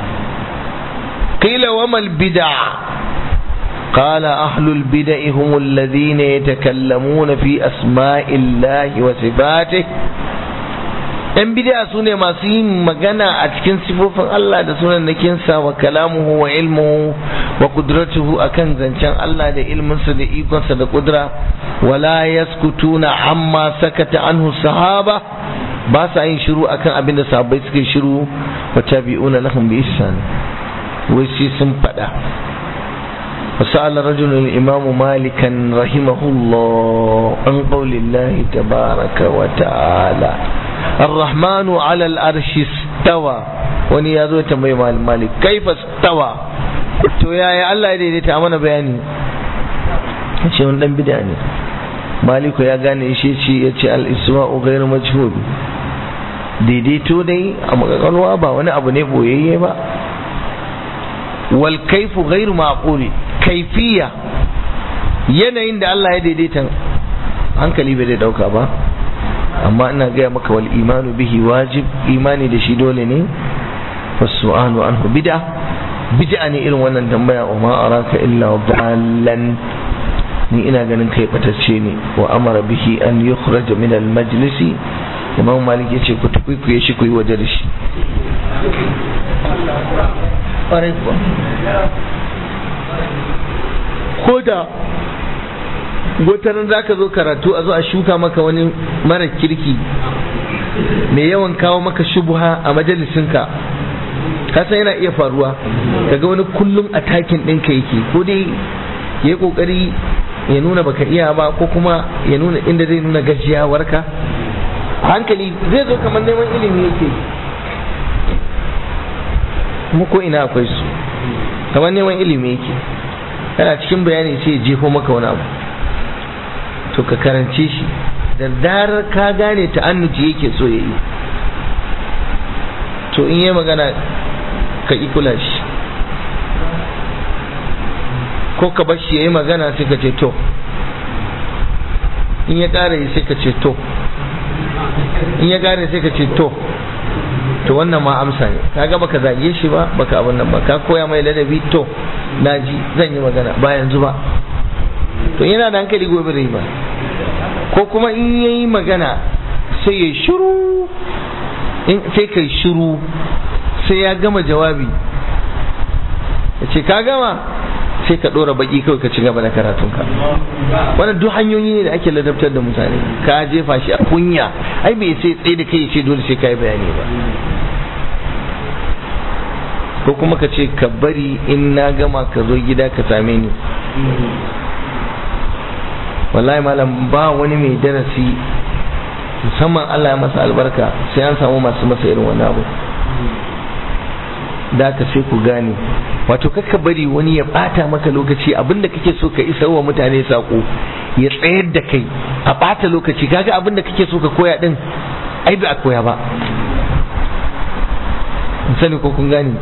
A: qila wa mal bid'a قال أهل البدع هم الذين يتكلمون في أسماء الله وصفاته ‘yan bidiya su ne masu yin magana a cikin sifofin Allah da sunan nakinsa wa kalamuhu wa ilmuhu wa kudratuhu akan zancen Allah da ilminsa da ikonsa da kudura wala yaskutuna amma sakata anhu sahaba ba sa yin shiru akan abin da sahabbai suka shiru wa tabi'una lahum bi ihsan wai sai sun faɗa وسأل رجل الإمام مالكا رحمه الله عن قول الله تبارك وتعالى الرحمن على الأرش استوى wani ya zo tambayi malam malik kaifa stawa to yaya Allah ya daidaita mana bayani ce wani dan bid'a ne maliku ya gane shi ce ya ce al-isma'u ghairu majhul daidaito dai a magakalwa ba wani abu ne boyayye ba wal kaifu ghairu maquli kaifiya yanayin da Allah ya daidaita hankali bai da dauka ba amma ina gaya maka wal imanu bihi wajib imani da shi dole ne wasu'alu anhu bid'a bid'a ne irin wannan tambaya wa ma araka illa dallan ni ina ganin kai batacce ne wa amara bihi an yukhraj min al majlisi imam malik yace ku tukuikuye shi ku yi waje da shi ƙwarai kuwa ko da gotarin za ka zo karatu a zo a shuka maka wani mara kirki mai yawan kawo maka shubuha a majalisinka kasan yana iya faruwa kaga wani kullum a takin ɗinka yake ko dai ya yi ƙoƙari ya nuna baka iya ba ko kuma ya nuna inda zai nuna gajiyawarka hankali zai zo kamar neman ilimi yake kuma ko ina akwai su kamar neman ilimi yake kana cikin bayani sai jefo maka wani abu to ka karance shi da zarar ka gane ta'annuci yake so ya yi to in yi magana ka kula shi ko ka bar shi ya yi magana sai ka ce to in ya ƙara yi sai ka ce to in ya ƙara sai ka ce to to wannan ma amsa ne kaga baka zage shi ba baka abin nan ba ka koya mai ladabi to naji zan yi magana ba yanzu ba to yana da hankali gobe rai ba ko kuma in yayi magana sai ya shiru in sai kai shiru sai ya gama jawabi ya ce ka gama sai ka ɗora baki kawai ka ci gaba da karatunka wannan duk hanyoyi ne da ake ladabtar da mutane ka jefa shi a kunya ai bai sai tsaye da kai ce dole sai ka yi bayani ba ko kuma ka ce ka bari in na gama ka zo gida ka same ni wallahi malam ba wani mai darasi musamman Allah ya masa albarka sai an samu masu masa irin wani abu da ka sai ku gane wato kakka bari wani ya bata maka lokaci abinda kake so ka isa wa mutane sako ya tsayar da kai a bata lokaci kaga abinda kake so ka koya din ai ba a koya ba sani ko kun gane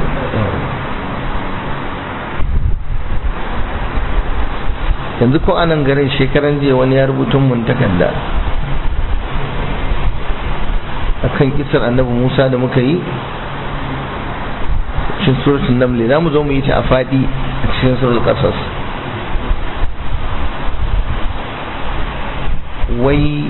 A: yanzu ko anan garin shekaran jiya wani ya rubutun mun takarda akan kisar annabi Musa da muka yi cikin suratul naml za mu zo mu yi ta a fadi a cikin suratul qasas wai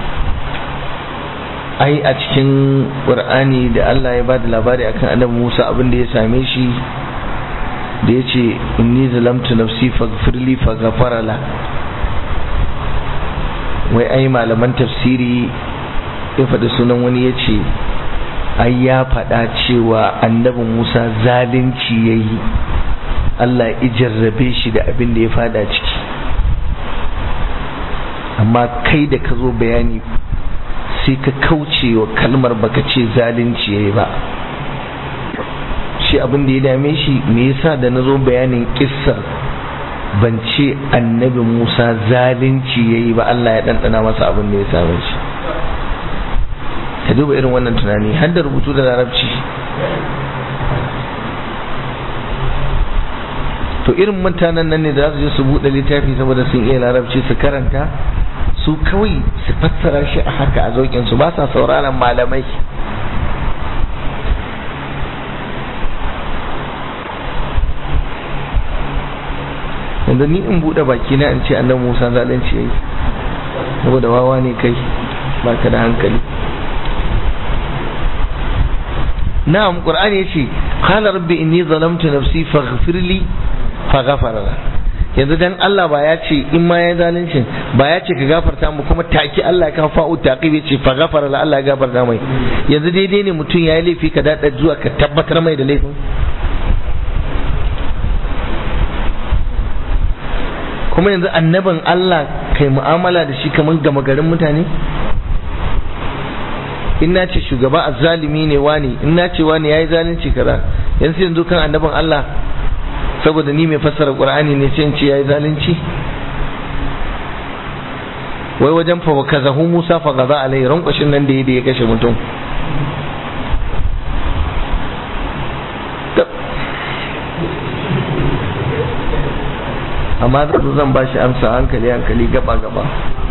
A: ai a cikin qur'ani da Allah ya bada labari akan annabi Musa abin da ya same shi da ya ce inni zalamtu nafsi faghfirli faghfara la wai ai malaman tafsiri ya faɗi sunan wani ya ce ai ya faɗa cewa annabi musa zalunci ya yi allah ya jarrabe shi da abin da ya fada ciki amma kai da ka zo bayani sai ka kauce wa kalmar baka ce zalunci ya yi ba shi abin da ya dame shi me yasa da na zo bayanin kissar ban ce annabi musa zalunci ya yi ba allah ya ɗanɗana masa abin da ya same shi ka duba irin wannan tunani har da rubutu da larabci to irin mutanen nan ne da za su je su buɗe littafi saboda sun iya larabci su karanta su kawai su fassara shi a haka a zaukin su ba sa sauraron malamai yanzu ni in buɗe baki na in ce annabi Musa zalunci yayi saboda wawa ne kai baka da hankali na'am qur'ani yace qala rabbi inni zalamtu nafsi faghfir li faghfara yanzu dan Allah ba ya ce in ma ya zalunci ba ya ce ka gafarta mu kuma taki Allah ya kafa fa'u taqib yace faghfara la Allah ya gafarta mai yanzu daidai ne mutum ya yi laifi ka dada zuwa ka tabbatar mai da laifin kuma yanzu annabin Allah kai mu'amala da shi kamar gama garin mutane in na ce shugaba azzalimi ne wani in na ce wani yayi zalunci kaza yanzu yanzu kan annabin Allah saboda ni mai fassara Qur'ani ne sai in ce yayi zalunci wai wajen fa kazahu Musa fa gaza alai rankwashin nan da ya kashe mutum amma zan ba shi amsa hankali hankali gaba gaba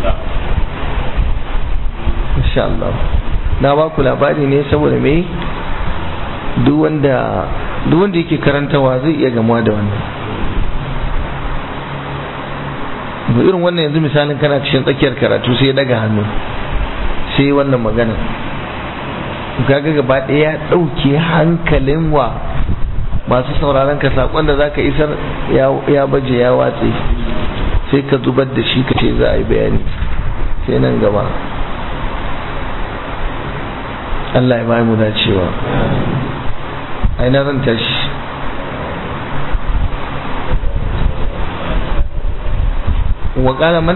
A: insha Allah na ba ku labari ne saboda me duk wanda duk wanda yake karantawa zai iya gamuwa da wannan irin wannan yanzu misalin kana cikin tsakiyar karatu sai ya daga hannu sai wannan magana kaga gaba ɗaya ya ɗauke hankalin wa masu sauraron ka saƙon da zaka isar ya baje ya watse sai ka zubar da shi ka ce za a yi bayani sai nan gaba Allah ya bayi mu dacewa aina zan tashi وقال من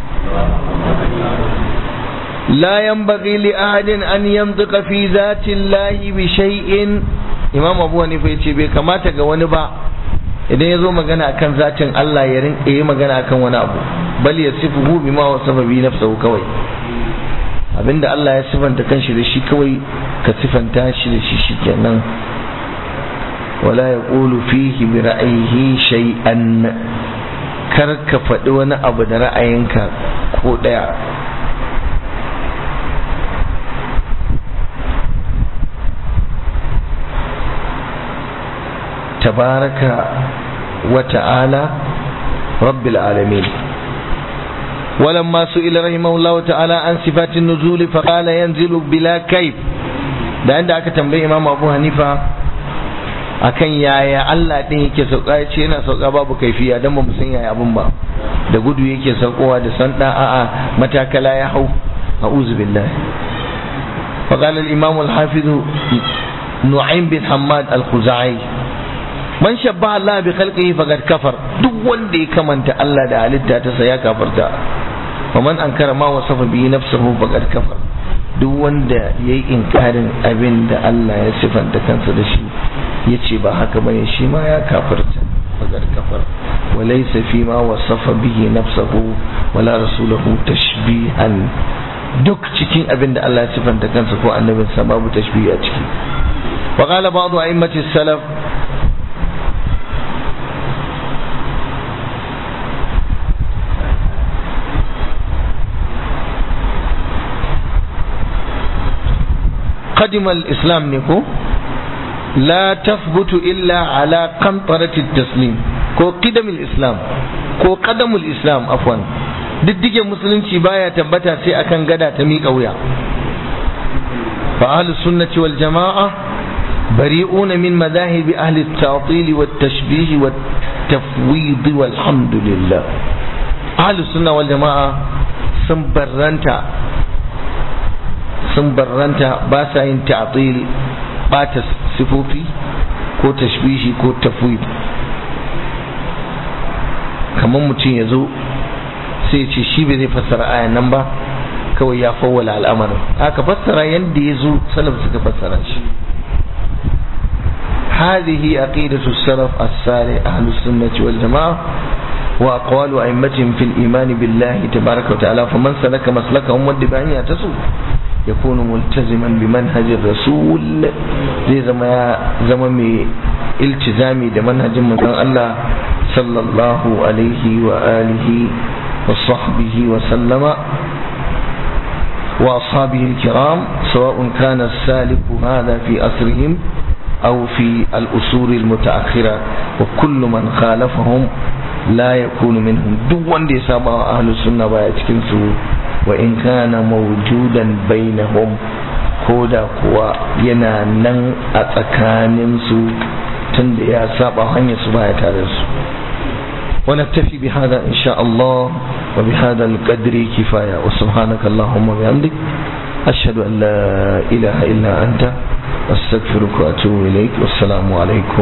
A: لا ينبغي لأحد أن ينطق في ذات الله بشيء إمام أبو حنيفة yace bai kamata ga wani ba idan ya zo magana akan zatin Allah ya rinka yi magana akan wani abu bal ya sifuhu bima wa sababi nafsahu kawai abinda Allah ya sifanta kanshi da shi kawai ka sifanta shi da shi shikenan wala yaqulu fihi bi ra'yihi shay'an kar ka faɗi wani abu da ra'ayinka ko ɗaya tabaraka wa ta'ala rabbil alamin ولما سئل رحمه الله تعالى عن صفات النزول فقال ينزل بلا كيف da inda aka tambayi imam abu hanifa akan yaya Allah din yake sauka ya ce yana sauka babu kaifiya dan ba mu san yaya abun ba da gudu yake saukowa da san da a'a matakala ya hau a'udhu billahi fa qala al imam al hafiz nu'aym bin hammad al khuzai man shabba Allah bi khalqihi faqad kafar duk wanda ya kamanta Allah da halitta ta sa ya kafarta wa man ankara ma wasafa bi nafsuhu faqad kafar duk wanda yayi inkarin abin da Allah ya sifanta kansa da shi ya ce ba haka bane shi ma ya kafarta fagar kafar walaysa fi ma wasafa bihi nafsahu wala rasulahu tashbihan duk cikin abin da Allah ya sifanta kansa ko annabin sa babu tashbihi a ciki wa qala ba'du a'immati salaf قدم الإسلام نكو لا تثبت إلا على قنطرة التسليم ko qidamul islam ko qadamul islam afwan diddige musulunci baya tabbata sai akan gada ta miƙa wuya fa ahlus sunnati wal jama'a bari'un min madahib ahli at-ta'til wat tashbih wat tafwid walhamdulillah ahlus sunna wal jama'a sun barranta sun barranta ba sa yin ta'til bata sifofi ko tashbihi ko tafwid kamar mutum ya zo sai ya ce shi bai zai fassara ayan nan ba kawai ya fawwala al'amarin aka fassara yadda ya zo salaf suka fassara shi هذه عقيدة السلف الصالح أهل السنة والجماعة وأقوال أئمتهم في الإيمان بالله تبارك وتعالى فمن سلك مسلكهم والدبان يعتصم يكون ملتزما بمنهج الرسول زي زما زما مي التزامي ده منهج من الله صلى الله عليه وآله وصحبه وسلم وأصحابه الكرام سواء كان السالك هذا في أسرهم أو في الأصول المتأخرة وكل من خالفهم لا يكون منهم دون دي سابع أهل السنة ويتكنسو وإن كان موجودا بينهم كودا كوا ينا نن أتكاننسو تند يا سابع هنيا سبايا تارسو ونكتفي بهذا إن شاء الله وبهذا القدر كفاية وسبحانك اللهم وبحمدك أشهد أن لا إله إلا أنت أستغفرك وأتوب إليك والسلام عليكم